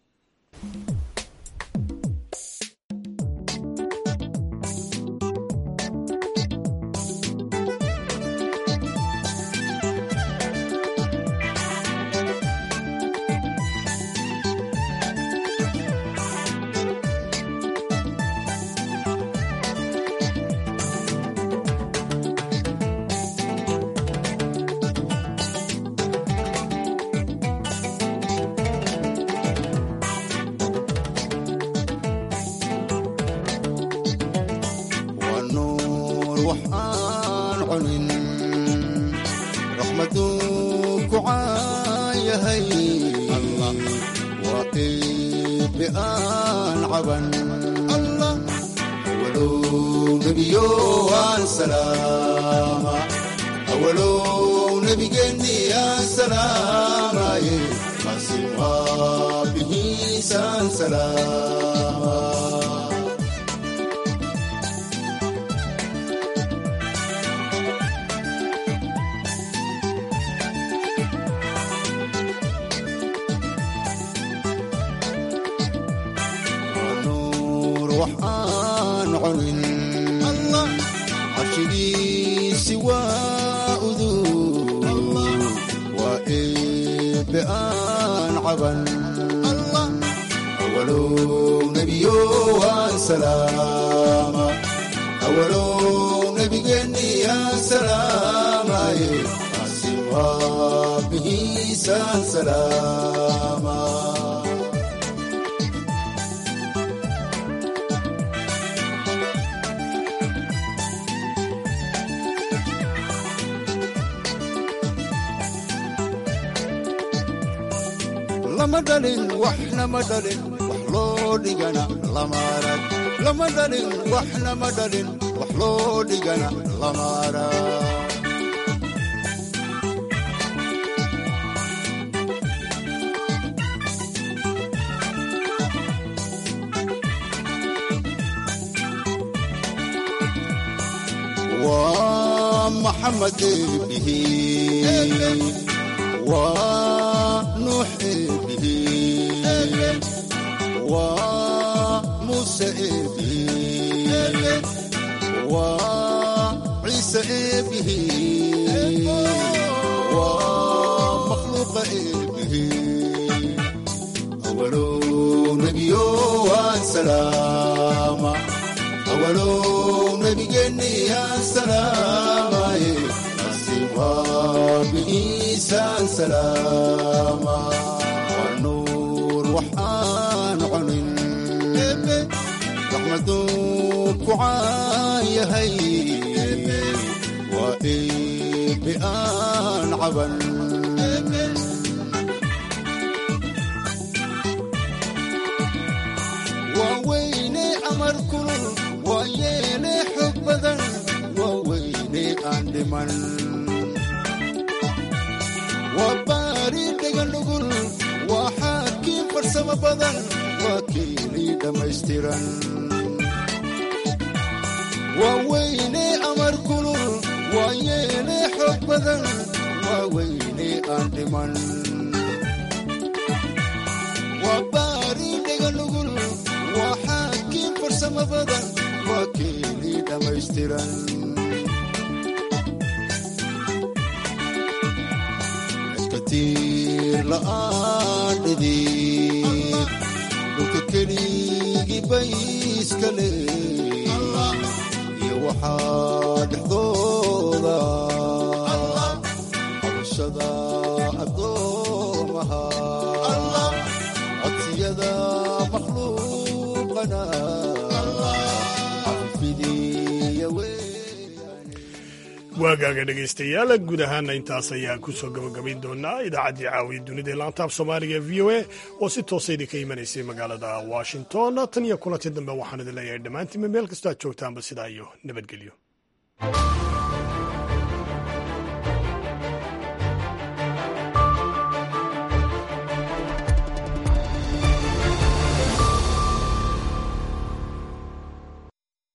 lama dhalin waxna ma dhalin wax loo dhigana lama arag lama dhalin waxna ma dhalin wax loo dhigana lama arag waa maxamed eebihi waa nuux eebihi waa muuse eebihi waa ciise eebihi waa makhluuqa eebihi awalow nebiyo waan salaama awalow nebigeenni aan salaamaye biisaan salaama waa nuur waxaan cunin raxmaduu ku caan yahay waa eebe aan caban waa weyne amar kulul waa yeele xog badan waa weyne aan dhiman waa baari dheganugul waa xaakiin farsamo badan waa kiilii dhammaystiran waa weyne amar kulul waa yeele xoog badan waa weyne aan dhiman waa baari dheganugul waa xaakiin farsamo qiimo badan waa keeni dhammaystiran iskatiir la'aan dhidid dhulka keligii bay iska leey iyo waxaa dhexdooda xabashada addoomaha codsiyada makhluuqana cafifidiya waagaaga dhegaystayaal guud ahaana intaas ayaa ku soo gabagabayn doonaa idaacaddii caawiya dunida ee laantaab soomaaliga e v o a oo si toosa idinka imanaysay magaalada washington tan iyo kulanti dambe waxaan idin leeyahay dhammaantiinba meel kastoo aad joogtaanba sidaa iyo nabadgelyo